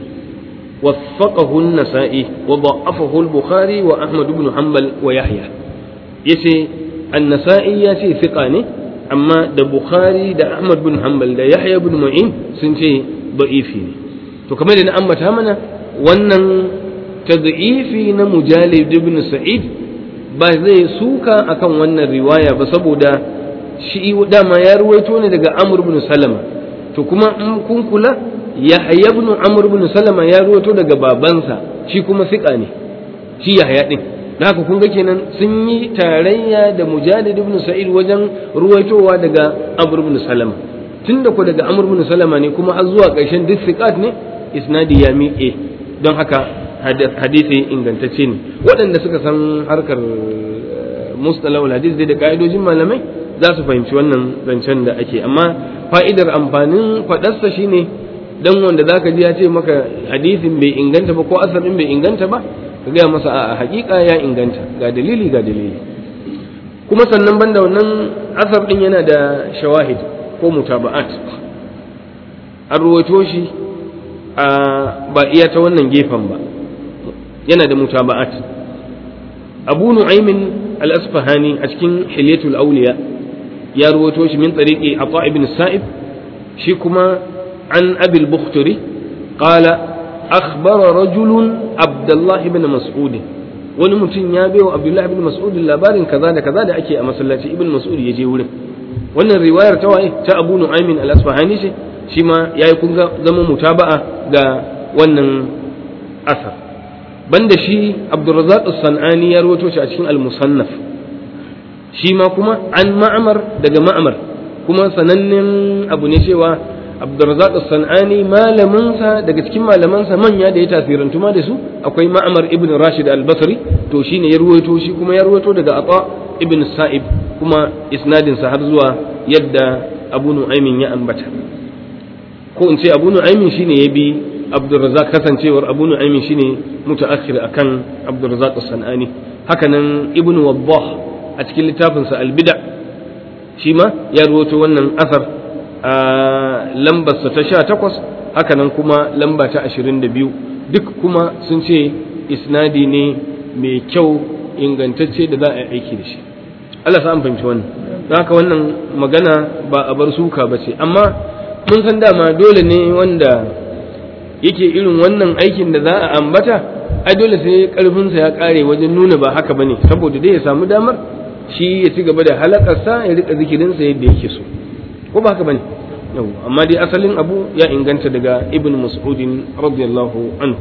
وثقه النسائي وضعفه البخاري وأحمد بن حنبل ويحيى يسي النسائي يسي ثقاني أما دا بخاري دا أحمد بن حنبل دا يحيى بن معين سنتي ضعيفين تو كمان إن أما تامنا wannan tad'ifi na mujalid ibn sa'id ba zai suka akan wannan riwaya ba saboda shi dama ya ruwaito ne daga amr ibn salama to kuma in kun kula yahya ibn amr ibn salama ya ruwaito daga babansa shi kuma siƙa ne shi yahya din da haka kun ga kenan sun yi tarayya da mujadid ibn sa'id wajen ruwaitowa daga amr ibn salama tunda ko daga amr ibn salama ne kuma har zuwa ƙarshen duk siqat ne isnadi ya miƙe don haka hadisi ingantacce ne waɗanda suka san harkar mustalahul hadis da ka'idojin malamai za su fahimci wannan zancen da ake amma fa'idar amfanin faɗarsa shine dan wanda zaka ji ya ce maka hadisin bai inganta ba ko asalin bai inganta ba ka gaya masa a hakika ya inganta ga dalili ga dalili kuma sannan banda wannan asar din yana da shawahid ko mutaba'at an ruwaito shi a ba iya ta wannan gefen ba yana da mutaba'at abu nu'aymin al-asfahani a cikin hilyatul awliya ya ruwaito shi min tariqi ata ibn sa'ib shi kuma عن أبي البختري قال أخبر رجل عبد الله بن مسعود wani mutum ya bai wa Abdullahi ibn Mas'ud labarin kaza da kaza da ake a masallaci ibn Mas'ud ya je wurin wannan riwayar ta waye ta Abu Nu'aymin al-Asfahani ce shi ma yayi kun ga zama mutaba'a ga wannan asar banda shi Abdurrazzaq as-Sanani ya rawaito shi a cikin al-Musannaf shi ma kuma an Ma'mar daga Ma'mar kuma sanannen abu ne cewa Abdurrazzaq as-Sanani malaminsa daga cikin malamansa manya da ya tasirantu ma da su akwai Ma'mar ibn Rashid al-Basri to shine ya ruwaito shi kuma ya ruwaito daga Ata ibn Sa'ib kuma isnadin sa har zuwa yadda Abu Nu'aymin ya ambata ko in ce Abu Nu'aymin shine ya bi Abdurrazzaq kasancewar Abu Nu'aymin shine mutaakhir akan Abdurrazzaq as-Sanani hakanan Ibn Wabbah a cikin littafinsa al-Bid'a shi ma ya ruwaito wannan asar a lambarsa ta sha takwas hakanan kuma lamba ta ashirin da biyu duk kuma sun ce isnadi ne mai kyau ingantacce da za a yi aiki da shi Allah sa an fahimci wannan don haka wannan magana ba a bar suka ba ce amma mun san dama dole ne wanda yake irin wannan aikin da za a ambata ai dole sai karfinsa ya kare wajen nuna ba haka bane saboda dai ya samu damar shi ya ci gaba da halakarsa ya rika zikirinsa yadda yake so ko ba haka bane yau amma dai asalin abu ya inganta daga ibn mas'udin radiyallahu anhu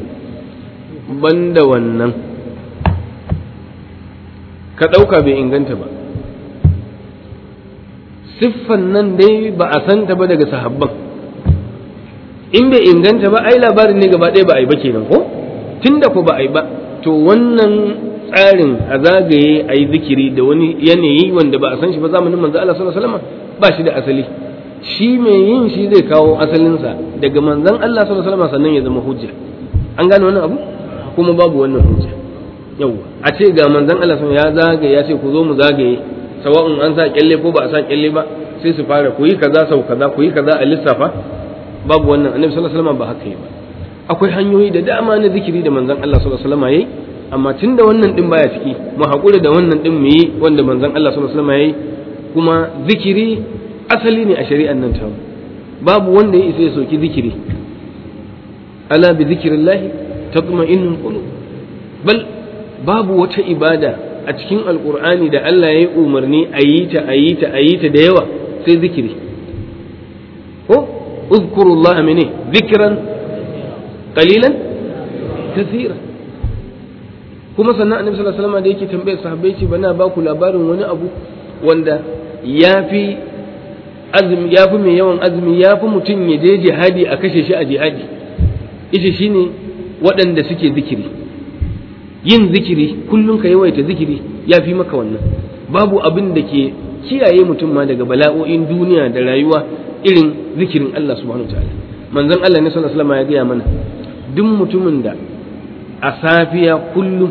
banda wannan ka ɗauka bai inganta ba siffan nan dai ba a santa ba daga sahabban in bai inganta ba ai labarin ne gaba ɗaya ba a yi ba kenan ko tunda ko ba a yi ba to wannan tsarin a zagaye a yi zikiri da wani yanayi wanda ba a san shi ba zamanin manzo Allah sallallahu alaihi wasallam ba shi da asali shi mai yin shi zai kawo asalinsa daga manzon Allah sallallahu alaihi wasallam sannan ya zama hujja an gane wannan abu kuma babu wannan hujja yau a ce ga manzon Allah sallallahu ya zagaye ya ce ku zo mu zagaye sawa'un an sa kyalle ko ba a sa kyalle ba sai su fara ku yi kaza sau kaza ku yi kaza a lissafa babu wannan annabi sallallahu alaihi wasallam ba haka yi ba akwai hanyoyi da dama na zikiri da manzon Allah sallallahu alaihi wasallam yayi amma tunda wannan din baya ciki mu haƙura da wannan din mu yi wanda manzon Allah sallallahu alaihi wasallam yayi kuma zikiri asali ne a shari'an nan ta babu wanda ya isa ya soki zikiri ala bi zikrillahi tatma'innul qulub bal babu wata ibada a cikin alqur'ani da Allah ya yi umarni a yi ta a yi ta a yi ta da yawa sai zikiri ko uzkurullah mene zikran qalilan kathira kuma sannan annabi sallallahu alaihi wasallam da yake tambayar sahabbai ce bana ba ku labarin wani abu wanda yafi azumi yafi mai yawan azumi yafi mutum ya je jihadi a kashe shi a jihadi ita shine waɗanda suke zikiri yin zikiri kullum ka yawaita zikiri ya fi maka wannan babu abin da ke kiyaye mutum ma daga bala'o'in duniya da rayuwa irin zikirin Allah subhanahu wataala manzon Allah ne sallallahu alaihi wasallam ya gaya mana duk mutumin da a safiya kullum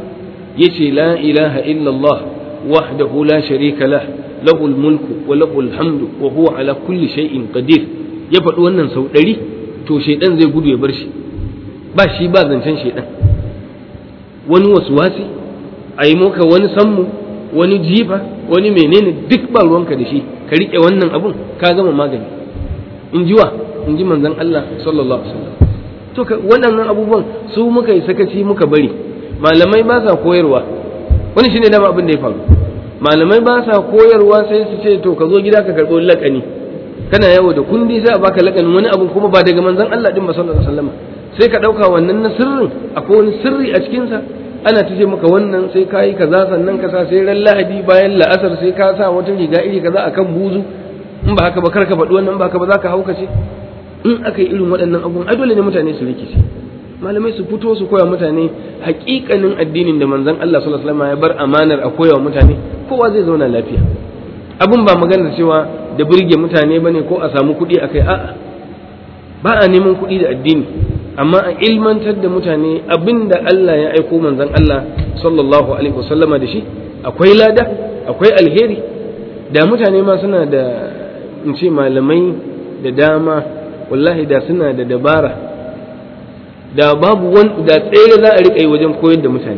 yace la ilaha illallah wahdahu la sharika lah lahul mulku wa lahul hamdu wa huwa ala kulli shay'in qadir ya faɗi wannan sau ɗari to shaidan zai gudu ya bar shi ba shi ba zancen shaidan wani wasuwasi a yi maka wani sammu wani jifa wani menene duk ba ruwanka da shi ka riƙe wannan abun ka gama magani in ji wa in ji manzon Allah sallallahu alaihi wasallam to waɗannan abubuwan su muka yi sakaci muka bari malamai ba sa koyarwa wani shine dama abin da ya faru malamai ba sa koyarwa sai su ce to ka zo gida ka karɓo laƙani kana yawo da kundi sai a baka laƙanin wani abu kuma ba daga manzon Allah din ba sallallahu alaihi wasallam sai ka ɗauka wannan na sirrin akwai wani sirri a cikinsa ana ta ce maka wannan sai ka yi kaza sannan ka sa sai ran lahadi bayan la'asar sai ka sa wata riga iri kaza akan buzu in ba haka ba kar ka faɗi wannan ba haka ba za ka haukace in aka yi irin waɗannan abubuwan ai dole ne mutane su rikice malamai su fito su koya mutane haƙiƙanin addinin da manzon Allah sallallahu alaihi wasallam ya bar amanar a koya wa mutane kowa zai zauna lafiya abin ba maganar cewa da burge mutane bane ko a samu kuɗi akai a'a ba a neman kuɗi da addini amma a ilmantar da mutane abinda Allah ya aiko manzon Allah sallallahu alaihi wasallama da shi akwai lada akwai alheri da mutane ma suna da in ce malamai da dama wallahi da suna da dabara da babu wani da tsere za a riƙa yi wajen koyar da mutane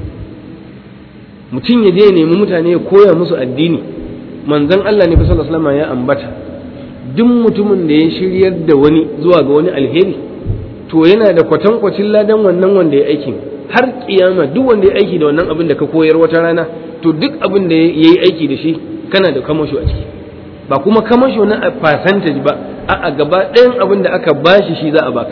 mutum ya je ya nemi mutane ya koya musu addini manzon Allah ne fa sallallahu alaihi wasallama ya ambata duk mutumin da ya shiryar da wani zuwa ga wani alheri to yana da kwatankwacin ladan wannan wanda ya aikin har kiyama duk wanda ya aiki da wannan abin da ka koyar wata rana to duk abin da ya yi aiki da shi kana da kamasho a ciki ba kuma kamasho na percentage ba a gaba ɗayan abin da aka bashi shi za a baka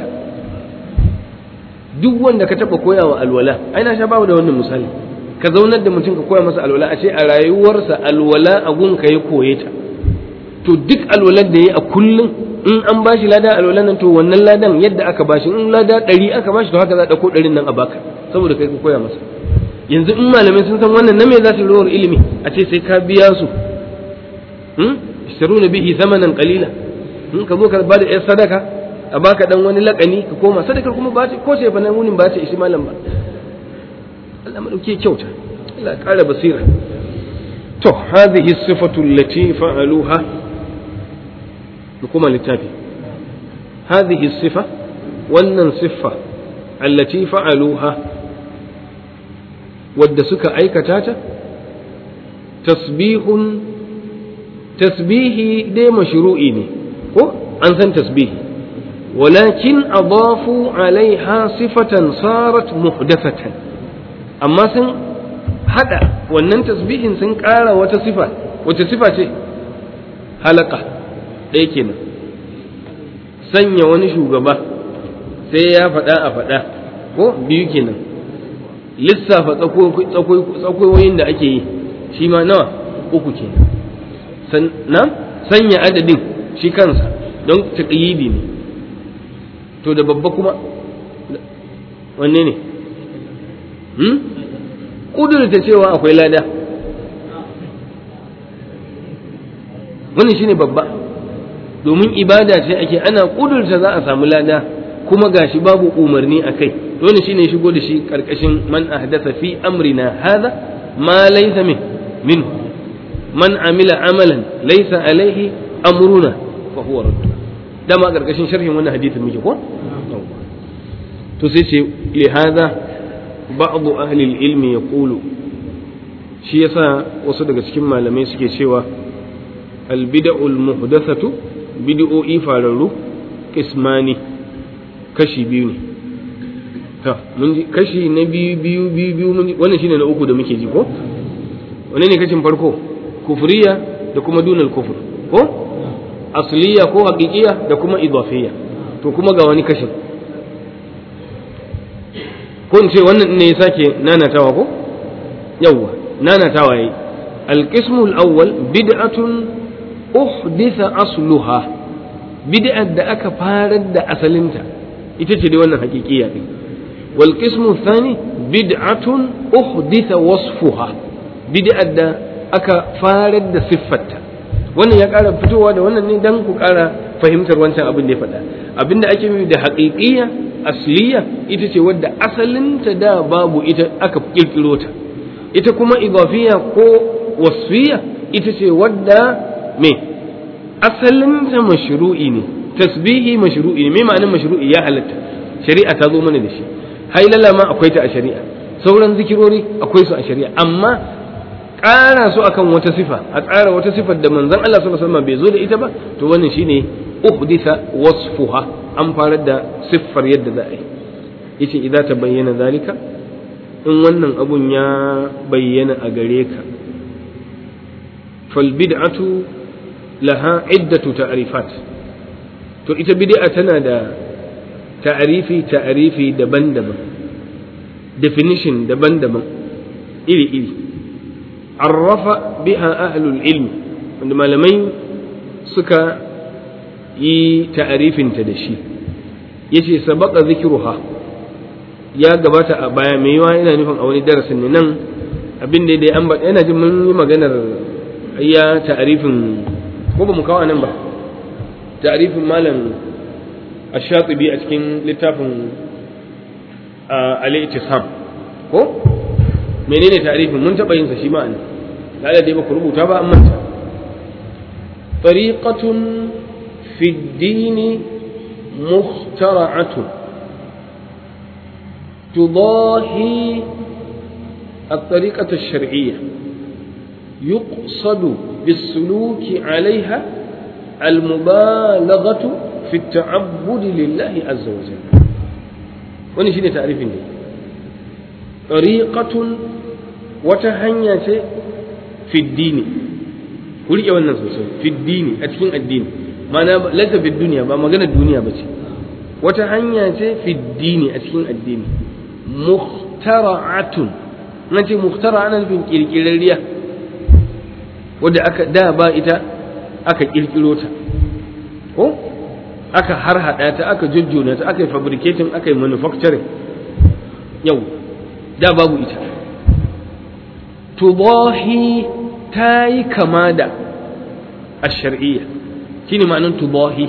duk wanda ka taɓa koya wa alwala ai na sha babu da wannan misali ka zaunar da mutum ka koya masa alwala a ce a rayuwarsa alwala a gun ka ya koye ta to duk alwalar da ya a kullum in an ba shi lada alwalan nan to wannan ladan yadda aka ba shi in lada ɗari aka ba shi to haka za a ɗauko ɗarin nan a baka saboda kai ka koya masa yanzu in malamai sun san wannan na me za su rawar ilimi a ce sai ka biya su ishtaruna bihi zamanan qalila in ka zo ka ba da yar sadaka a baka dan wani lakani ka koma sadakar kuma ba ce ko sai fa nan wunin ba ce ishi malam ba Allah madauke kyauta Allah ya ƙara basira to hadhihi sifatu allati fa'aluha kuma littafi hadhihi sifa wannan siffa allati fa'aluha wadda suka aikata ta tasbihun tasbihi dai mashru'i ne ko an san tasbihi walakin adafu alaiha sifatan sarat muhdathatan amma sun hada wannan tasbihin sun ƙara wata sifa wata sifa ce halaka ɗaya kenan sanya wani shugaba sai ya faɗa a faɗa ko biyu kenan lissafa tsakoyoyin da ake yi shi ma nawa uku kenan na sanya adadin shi kansa don taƙayyidi ne to da babba kuma wanne ne ƙudurta cewa akwai lada wannan shine babba domin ibada ce ake ana kudurta za a samu lada kuma gashi babu umarni a kai dole shine shigo da shi karkashin man ahdatha fi amrina hadha ma laysa min min man amila amalan laysa alaihi amruna fa huwa radd dama karkashin sharhin wannan hadisin muke ko to sai ce li hadha ba'd ahli al-ilm yaqulu shi yasa wasu daga cikin malamai suke cewa al-bid'ul muhdathatu bid'o'i fararru kismani kashi biyu ne ta mun ji kashi na biyu biyu biyu biyu mun wannan shine na uku da muke ji ko wannan ne kashin farko kufriya da kuma dunal kufur ko asliya ko haqiqiya da kuma idafiyya to kuma ga wani kashin ko in ce wannan ne ya sake nanatawa ko yawwa nanatawa yayi القسم الأول بدعة أحدث أصلها بدعة دا أكا فارد دا أسلنتا إتتي دي وانا حقيقية دي والقسم الثاني بدعة أحدث وصفها بدعة دا أكا فارد دا صفتا wannan ya ƙara fitowa da wannan ne don ku ƙara fahimtar wancan abin da ya faɗa abin da ake nufi da haƙiƙiya asliya ita ce wadda asalinta da babu ita aka ƙirƙiro ta ita kuma idafiya ko wasfiya ita ce wadda me asalinta mashru'i ne tasbihi mashru'i ne me ma'anin mashru'i ya halatta shari'a ta zo mana da shi hailala ma akwai ta a shari'a sauran zikirori akwai su a shari'a amma ƙara su akan wata sifa a tsara wata sifar da manzon Allah sallallahu alaihi wasallam bai zo da ita ba to wannan shine uhditha wasfuha an farar da siffar yadda za a yi yace idza tabayyana zalika in wannan abun ya bayyana a gare ka fal bid'atu laha iddatu ta'rifat to ita bid'a tana da ta'rifi ta'rifi daban-daban definition daban-daban iri-iri arrafa biha ahlul ilmi wanda malamai suka yi ta'arifinta da shi yace sabaka zikruha ya gabata a baya mai yawa yana nufin a wani darasin ne nan abin da dai an yana jin mun yi maganar ya ta'arifin ko ba mu kawo nan ba ta'arifin malam ash-shatibi a cikin littafin al-ittisam ko menene ta'arifin mun taba yin sa shi ma an da dai ba ku rubuta ba an manta tariqatun fi ad-din mukhtara'atun تضاهي الطريقة الشرعية يقصد بالسلوك عليها المبالغة في التعبد لله عز وجل wani shine ta'rifin ne tariqatun wata hanya ce fi dini ku rike wannan sosai fi dini a cikin addini ma'ana lata fi duniya ba magana duniya ba ce wata hanya ce fi dini a cikin addini muhtara'atun na ce muhtara ana nufin kirkirarriya wadda aka da ba ita aka kirkiro ta ko aka harhaɗa ta aka jujjuna ta aka yi fabricating aka yi manufacturing yau da babu ita tubahi ta yi kama da a shar'iyya shine ma'anin tubahi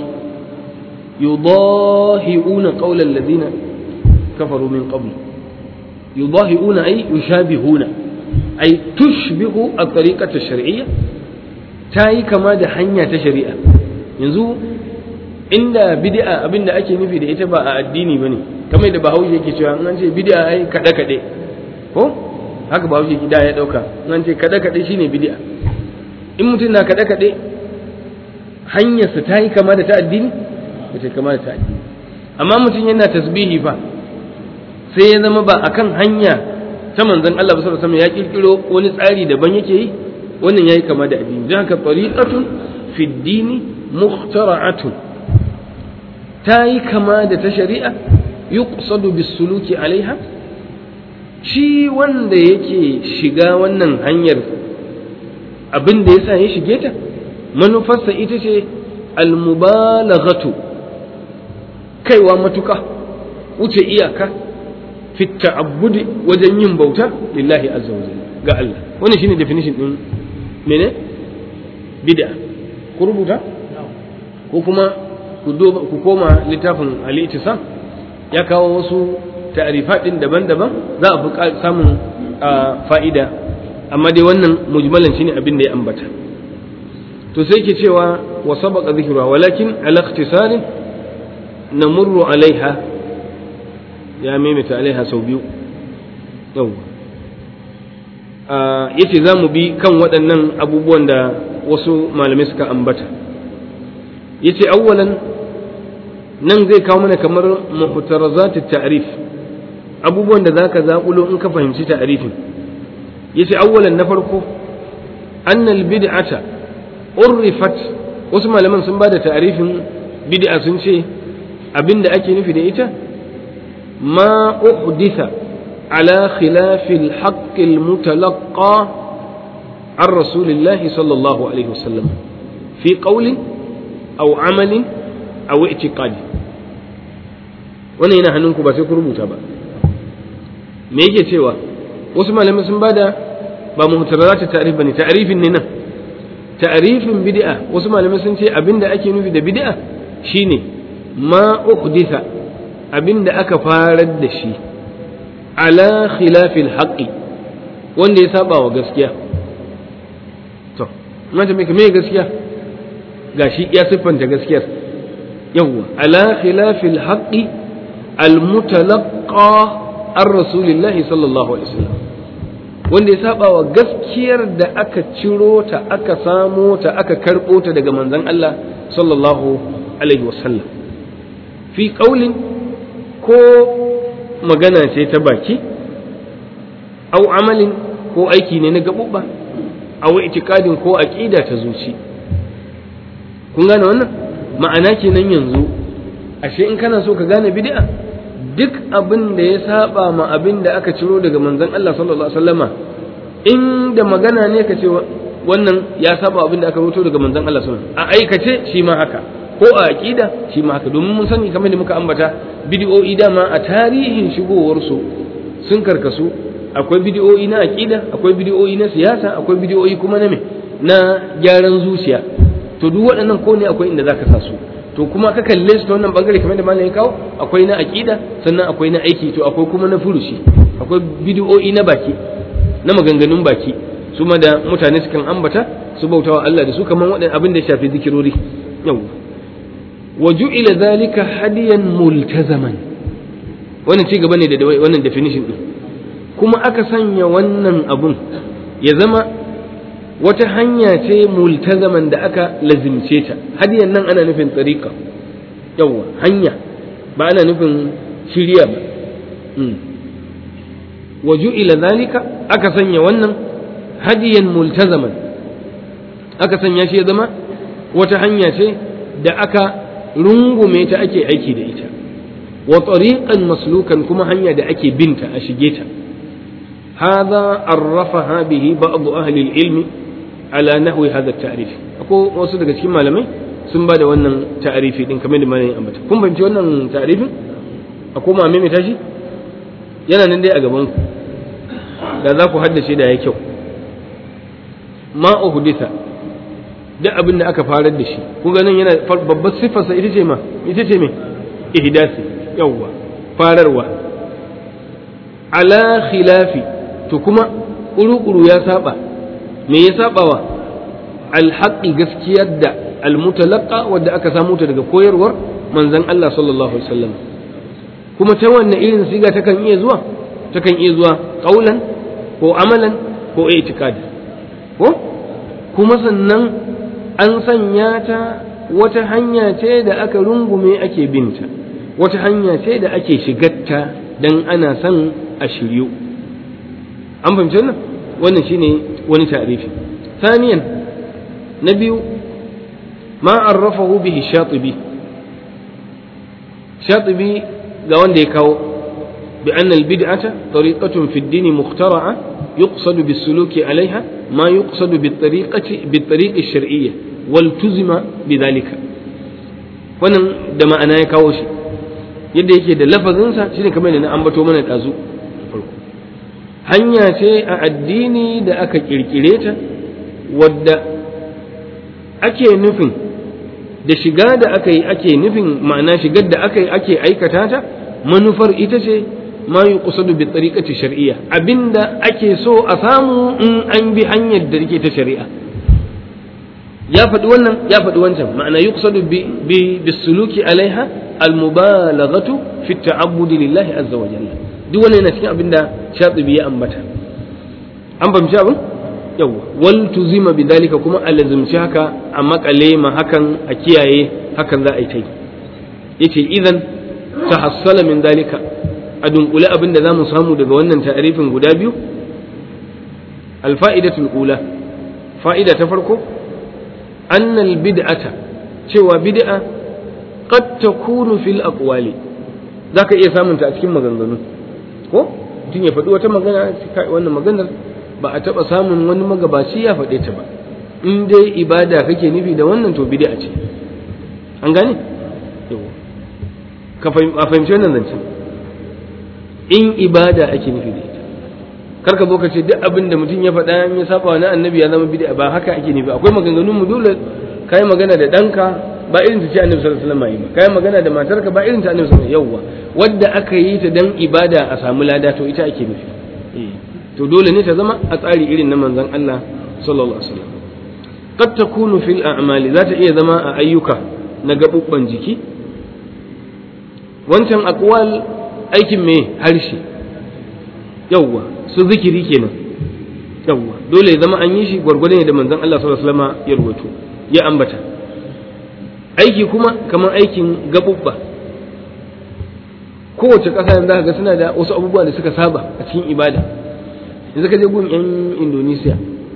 yudahi'una qawla alladhina kafaru min qabl yudahi'una ay yushabihuna ay tushbihu at-tariqata ash-shar'iyya ta yi kama da hanya ta shari'a yanzu inda bid'a abinda ake nufi da ita ba a addini bane kamar da bahaushe yake cewa an ce bid'a ai kada kade ko haka bahaushe da ya dauka an ce kada kade shine bid'a in mutum na kada kade hanyarsa ta yi kama da ta addini ba ta kama da ta addini amma mutum yana tasbihi fa sai ya zama ba akan hanya ta manzon Allah sallallahu alaihi wasallam ya kirkiro wani tsari daban yake yi wannan yayi kama da addini don haka tariqatun fi dini mukhtara'atun ta yi kama da ta shari'a yuqsadu bis-suluki alaiha shi wanda yake shiga wannan hanyar abin da yasa ya shige ta manufarsa ita ce almubalaghatu kaiwa matuka wuce iyaka fi ta'abbudi wajen yin bauta lillahi azza wa jalla ga Allah wannan shine definition din mene bid'a ku rubuta ko kuma ku koma littafin al-ittisam ya kawo wasu ta'rifat din daban-daban za a fi samun fa'ida amma dai wannan mujmalan shine abin da ya ambata to sai ke cewa wa sabaqa dhikruha walakin ala ikhtisarin namurru alaiha ya maimaita alaiha sau biyu yau yace za mu bi kan waɗannan abubuwan da wasu malamai suka ambata yace awwalan nan zai kawo mana kamar muhtarazat ta'rif abubuwan da zaka zaƙulo in ka fahimci ta'rifin yace awwalan na farko annal bid'ata urrifat wasu malaman sun bada ta'rifin bid'a sun ce abinda ake nufi da ita ma uhditha ala khilafi al-haqq al-mutalaqqa عن رسول الله صلى الله عليه وسلم في قول أو عمل أو اعتقاد wannan yana hannunku ba sai ku rubuta ba me yake cewa wasu malamai sun bada ba muhtarazat ta'rif bane ta'rifin ne nan ta'rifin bid'a wasu malamai sun ce abinda ake nufi da bid'a shine ma uhditha abinda aka farar da shi ala khilafil haqqi wanda ya saba wa gaskiya to mata me me gaskiya gashi ya siffanta gaskiyar yawwa ala khilafil haqqi almutalaqqa ar rasulillahi sallallahu alaihi wasallam wanda ya saba wa gaskiyar da aka ciro ta aka samo ta aka karbo ta daga manzon Allah sallallahu alaihi wasallam fi qaulin ko magana ce ta baki au amalin ko aiki ne na gaɓuɓɓa au itikadin ko aƙida ta zuci kun gane wannan ma'ana kenan yanzu ashe in kana so ka gane bid'a duk abin da ya saba ma abin da aka ciro daga manzon Allah sallallahu alaihi wasallama in da magana ne ka ce wannan ya saba abin da aka rubuto daga manzon Allah sallallahu alaihi wasallam a aikace shi ma haka ko a aqida shi ma haka domin mun sani kamar da muka ambata bid'o'i dama a tarihin shigowar su sun karkasu akwai bid'o'i na aqida akwai bid'o'i na siyasa akwai bid'o'i kuma na me na gyaran zuciya to duk waɗannan ko ne akwai inda zaka sa su to kuma ka kalle su ta wannan bangare kamar da malam ya kawo akwai na aqida sannan akwai na aiki to akwai kuma na furushi akwai bid'o'i na baki na maganganun baki su ma da mutane sukan ambata su bautawa Allah da su kamar waɗannan abin da ya shafi zikirori yau wa ju'ila zalika hadiyan multazaman wannan ci gaba ne da wannan definition din kuma aka sanya wannan abun ya zama wata hanya ce multazaman da aka lazimce ta hadiyan nan ana nufin tsarika yawwa hanya ba ana nufin shirya ba wa ju'ila zalika aka sanya wannan hadiyan multazaman aka sanya shi ya zama wata hanya ce da aka rungume ta ake aiki da ita wa tariqan maslukan kuma hanya da ake binta a shige ta hadha arrafaha bihi ba'd ahli al-ilm ala nahwi hadha at-ta'rif ko wasu daga cikin malamai sun ba da wannan ta'rifi din kamar da malamin ambata kun fahimci wannan ta'rifin a koma mai tashi yana nan dai a gaban ku da za ku haddace da ya kyau ma uhditha duk abin da aka farar da shi kun ga nan yana babbar siffarsa ita ce ma ita ce me ihdasi yawwa fararwa ala khilafi to kuma kuru-kuru ya saba me ya sabawa alhaqi gaskiyar da almutalaqa wadda aka samu ta daga koyarwar manzon Allah sallallahu alaihi wasallam kuma ta wanne irin siga takan iya zuwa takan iya zuwa qaulan ko amalan ko i'tiqadi ko kuma sannan an sanya ta wata hanya ce da aka rungume ake binta wata hanya ce da ake shigarta dan ana son a shiryu an fahimci wannan wannan shine wani ta'rifi ثانيا نبي ما عرفه به الشاطبي شاطبي قوان ديكاو بأن البدعة طريقة في الدين مخترعة يقصد بالسلوك عليها ما يقصد بالطريقة بالطريق الشرعية والتزم بذلك wannan da ma'ana ya kawo shi yadda yake da lafazinsa shine kamar da na ambato mana ɗazu farko hanya ce a addini da aka kirkire ta wadda ake nufin da shiga da aka yi ake nufin ma'ana shigar da aka yi ake aikata ta manufar ita ce ma yi kusadu bi tsariƙaci shari'a abinda ake so a samu in an bi hanyar da take ta shari'a ya faɗi wannan ya faɗi wancan ma'ana yi kusadu bi suluki alaiha almubalaghatu fi ta'abbudi lillahi azza wa jalla duk wannan yana cikin abinda shatibi ya ambata an fahimci abin yawa wal tuzima bidalika kuma a lazimci haka a makale ma hakan a kiyaye hakan za a yi ta yi yace idan tahassala min dalika a dunkule abin da zamu samu daga wannan ta'arifin guda biyu alfa'idatul ula fa'ida ta farko annal bid'ata cewa bid'a qad takunu fil aqwali zaka iya samunta a cikin maganganu ko mutum ya faɗi wata magana wannan maganar ba a taɓa samun wani magabaci ya faɗe ta ba in dai ibada kake nufi da wannan to bid'a ce an gane ka fahimci wannan zancen in ibada ake nufi da ita kar ka zo ka ce duk abin da mutum ya faɗa ya saba na annabi ya zama bid'a ba haka ake nufi akwai maganganun mu dole kai magana da ɗanka ba irin ta ce annabi sallallahu alaihi wasallam ba kai magana da matarka ba irin ta annabi sallallahu alaihi wasallam yawwa wadda aka yi ta dan ibada a samu lada to ita ake nufi to dole ne ta zama a tsari irin na manzon Allah sallallahu alaihi wasallam qad takunu fil a'mali za ta iya zama a ayyuka na gabubban jiki wancan aqwal aikin me harshe yawwa su zikiri kenan yawwa dole ya zama an yi shi gwargwadon da manzon Allah sallallahu alaihi wasallam ya rubuto ya ambata aiki kuma kamar aikin gabubba kowace ƙasa yanzu ga suna da wasu abubuwa da suka saba a cikin ibada yanzu ka je gun yan Indonesia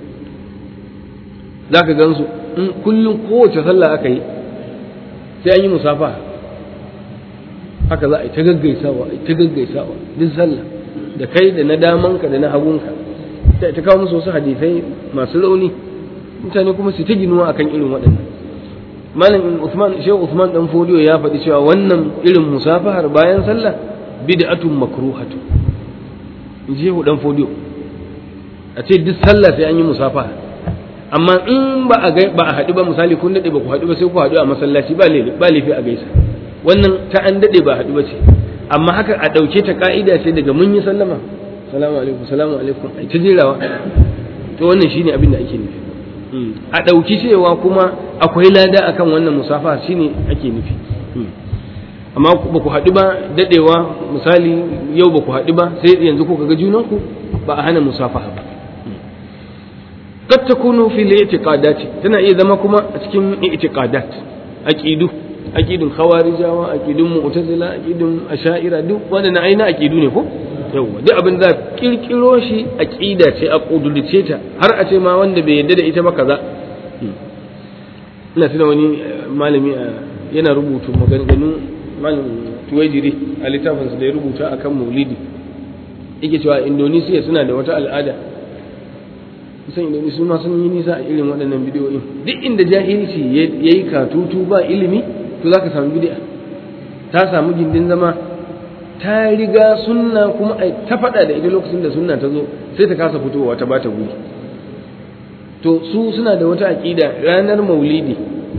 za ka gansu in kullum kowace sallah aka yi sai an yi musafa haka za a yi ta gaggaisawa a yi ta gaggaisawa duk sallah da kai da na damanka da na hagunka ta kawo musu wasu hadisai masu rauni mutane kuma su ta ginuwa akan irin waɗannan malam Usman Shehu Usman dan Fodiyo ya faɗi cewa wannan irin musafahar bayan sallah bid'atun makruhatu Shehu dan Fodiyo a ce duk sallah sai an yi musafaha amma in ba a ba a haɗu ba misali kun daɗe ba ku haɗu ba sai ku haɗu a masallaci ba laifi ba laifi a gaisa wannan ta an daɗe ba haɗu ba ce amma haka a ɗauke ta ka'ida ce daga mun yi sallama salamu alaikum salamu alaikum ai ta jerawa to wannan shine abin da ake nufi a ɗauki cewa kuma akwai lada akan wannan musafa shine ake nufi amma ba ku haɗu ba daɗewa misali yau ba ku haɗu ba sai yanzu ko ga junanku ba a hana musafaha ba قد تكون في الاعتقادات تنا iya zama kuma a cikin i'tiqadat aqidu aqidun khawarijawa aqidun mu'tazila aqidun asha'ira duk wannan aina aqidu ne ko yawa duk abin da kirkiro shi aqida ce a kudurce ta har a ce ma wanda bai yarda da ita ba kaza ina tuna wani malami yana rubutu maganganu malam tuwajiri a littafinsa da ya rubuta akan maulidi yake cewa indonesia suna da wata al'ada kusan indonesia su ma sun yi nisa a irin waɗannan bidiyoyin duk inda jahilci ya yi katutu ba ilimi to za ka samu bidi'a ta samu gindin zama ta riga sunna kuma ta faɗa da ita lokacin da sunna ta zo sai ta kasa fitowa ta bata guri to su suna da wata aƙida ranar maulidi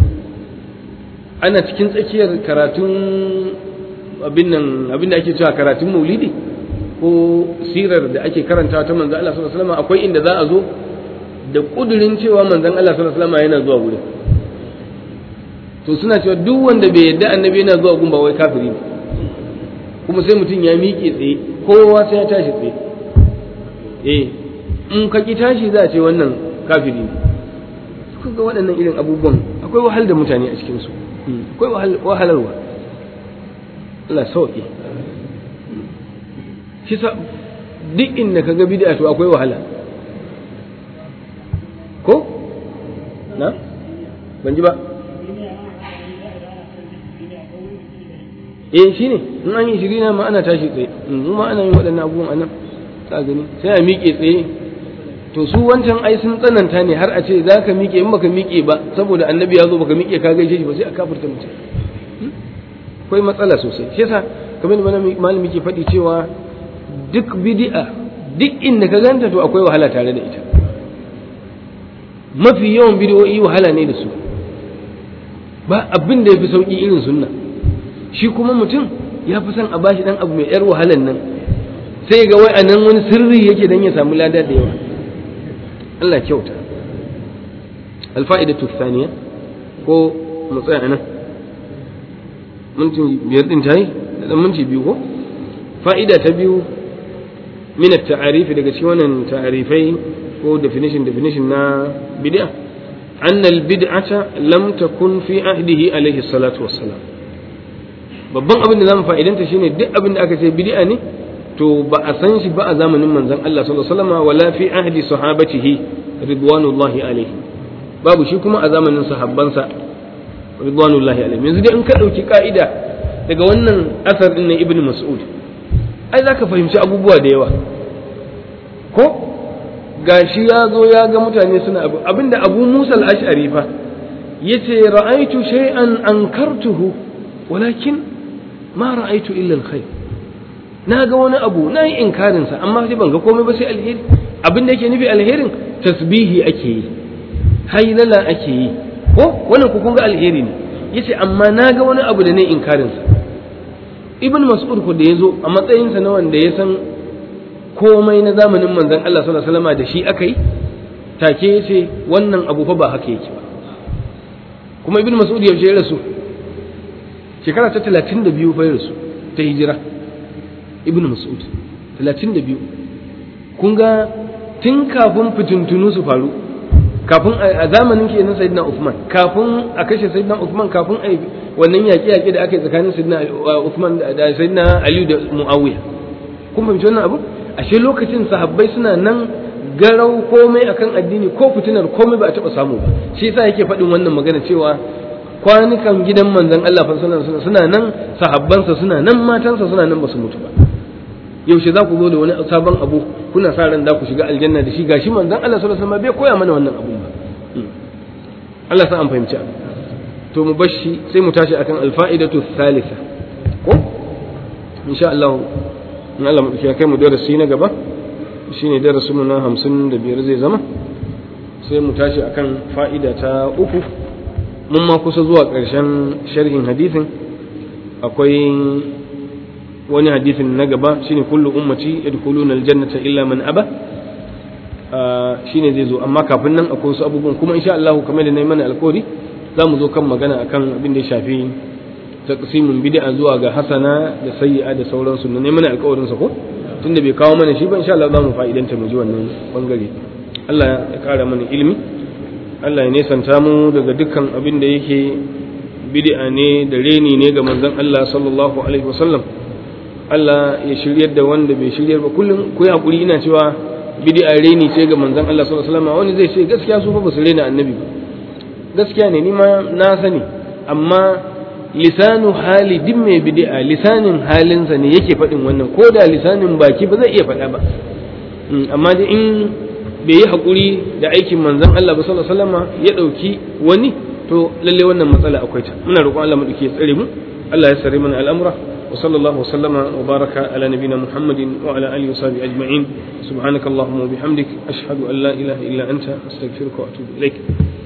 ana cikin tsakiyar karatun abin nan abin da ake cewa karatun maulidi ko sirar da ake karanta ta manzon Allah sallallahu alaihi wasallam akwai inda za a zo da kudurin cewa manzon Allah sallallahu alaihi wasallam yana zuwa gurin to suna cewa duk wanda bai yadda annabi yana zuwa gun ba wai kafiri ne kuma sai mutum ya miƙe tsaye kowa sai ya tashi tsaye eh in ka ki tashi za a ce wannan kafiri ne kuka ga waɗannan irin abubuwan akwai wahal da mutane a cikinsu akwai wahalarwa Allah sauƙi shi sa duk inda ka ga bid'a to akwai wahala ko na ban ji ba eh shine in an yi shirina ma ana tashi tsaye in ma ana yin waɗannan abubuwan anan ka gani sai a miƙe tsaye to su wancan ai sun tsananta ne har a ce za ka miƙe in baka miƙe ba saboda annabi ya zo baka miƙe ka gaishe shi ba sai a kafirta mutum akwai matsala sosai shi yasa kamar da malami ke faɗi cewa duk bid'a duk inda ka ganta to akwai wahala tare da ita mafi yawan bid'o'i wahala ne da su ba abin da ya fi sauƙi irin sunna shi kuma mutum ya fi son a bashi dan abu mai yar wahalan nan sai ga wai anan wani sirri yake dan ya samu lada da yawa Allah kyauta alfa'idatu thaniya ko mu tsaya nan minti biyar din tayi da dan minti biyu ko fa'ida ta biyu min at-ta'arif daga cikin wannan ta'arifai ko definition definition na bid'a anna al-bid'ata lam takun fi ahdihi alayhi salatu wassalam babban abin da zamu fa'idanta shine duk abin da aka ce bid'a ne to ba a san shi ba a zamanin manzon Allah sallallahu alaihi wasallam wala fi ahdi sahabatihi ridwanullahi alaihi babu shi kuma a zamanin sahabbansa ridwanullahi alaihi yanzu dai in ka dauki ka'ida daga wannan asar din na ibn mas'ud ai zaka fahimci abubuwa da yawa ko gashi ya zo ya ga mutane suna abu abinda abu musa al-ash'ari fa yace ra'aitu shay'an ankartuhu walakin ma ra'aitu illa al-khair na ga wani abu na yi inkarinsa amma sai ban ga komai ba sai alheri abin da yake nufi alherin tasbihi ake yi hailala ake yi ko wannan ku kun ga alheri ne yace amma na ga wani abu da ne inkarinsa ibn mas'ud ko da yazo a matsayinsa na wanda ya san komai na zamanin manzon Allah sallallahu alaihi wasallam da shi aka yi take ce wannan abu fa ba haka yake ba kuma ibn mas'ud yaushe ya rasu shekara ta 32 fa ya rasu ta hijira ibn mas'ud 32 kun ga tun kafin fitintunu su faru kafin a zamanin kenan sayyidina Uthman kafin a kashe sayyidina Uthman kafin a wannan yaƙi yaƙi da aka yi tsakanin sayyidina Uthman da sayyidina Ali da Muawiya kun fahimci wannan abu ashe lokacin sahabbai suna nan garau komai akan addini ko fitinar komai ba a taɓa samu ba shi yasa yake faɗin wannan magana cewa kwanukan gidan manzon Allah fa suna nan sahabbansa suna nan matansa suna nan ba su mutu ba yaushe za ku zo da wani sabon abu kuna sa ran za ku shiga aljanna da shi gashi manzon Allah sallallahu alaihi wasallam bai koya mana wannan abun ba Allah sa an fahimci abu to mu bashi sai mu tashi akan alfa'idatu thalitha ko insha Allah in Allah mu kai mu darasi na gaba shine darasin mu na 55 zai zama sai mu tashi akan fa'ida ta uku mun ma kusa zuwa ƙarshen sharhin hadisin akwai wani hadisin na gaba shine kullu ummati yadkhuluna aljannata illa man aba shine zai zo amma kafin nan akwai wasu abubuwan kuma insha Allah kamar da nayi mana alƙawari za mu zo kan magana akan abin da ya shafi taqsimun bid'a zuwa ga hasana da sayyi'a da sauransu ne mana alƙawarin sa ko tunda bai kawo mana shi ba insha Allah za mu fa'idanta mu ji wannan bangare Allah ya kara mana ilimi Allah ya nesanta mu daga dukkan abin da yake bid'a ne da reni ne ga manzon Allah sallallahu alaihi wasallam Allah ya shiryar da wanda bai shiryar ba kullum ku hakuri ina cewa bid'a reni ce ga manzon Allah sallallahu alaihi wasallam wani zai ce gaskiya su fa ba su rena annabi ba gaskiya ne ni ma na sani amma lisanu hali din mai bid'a lisanin halinsa ne yake faɗin wannan ko da lisanin baki ba zai iya faɗa ba amma da in bai yi hakuri da aikin manzon Allah ba sallallahu alaihi wasallam ya ɗauki wani to lalle wannan matsala akwai ta muna roƙon Allah mu dake tsare mu Allah ya sare mana al'amura وصلى الله وسلم وبارك على نبينا محمد وعلى اله وصحبه اجمعين سبحانك اللهم وبحمدك اشهد ان لا اله الا انت استغفرك واتوب اليك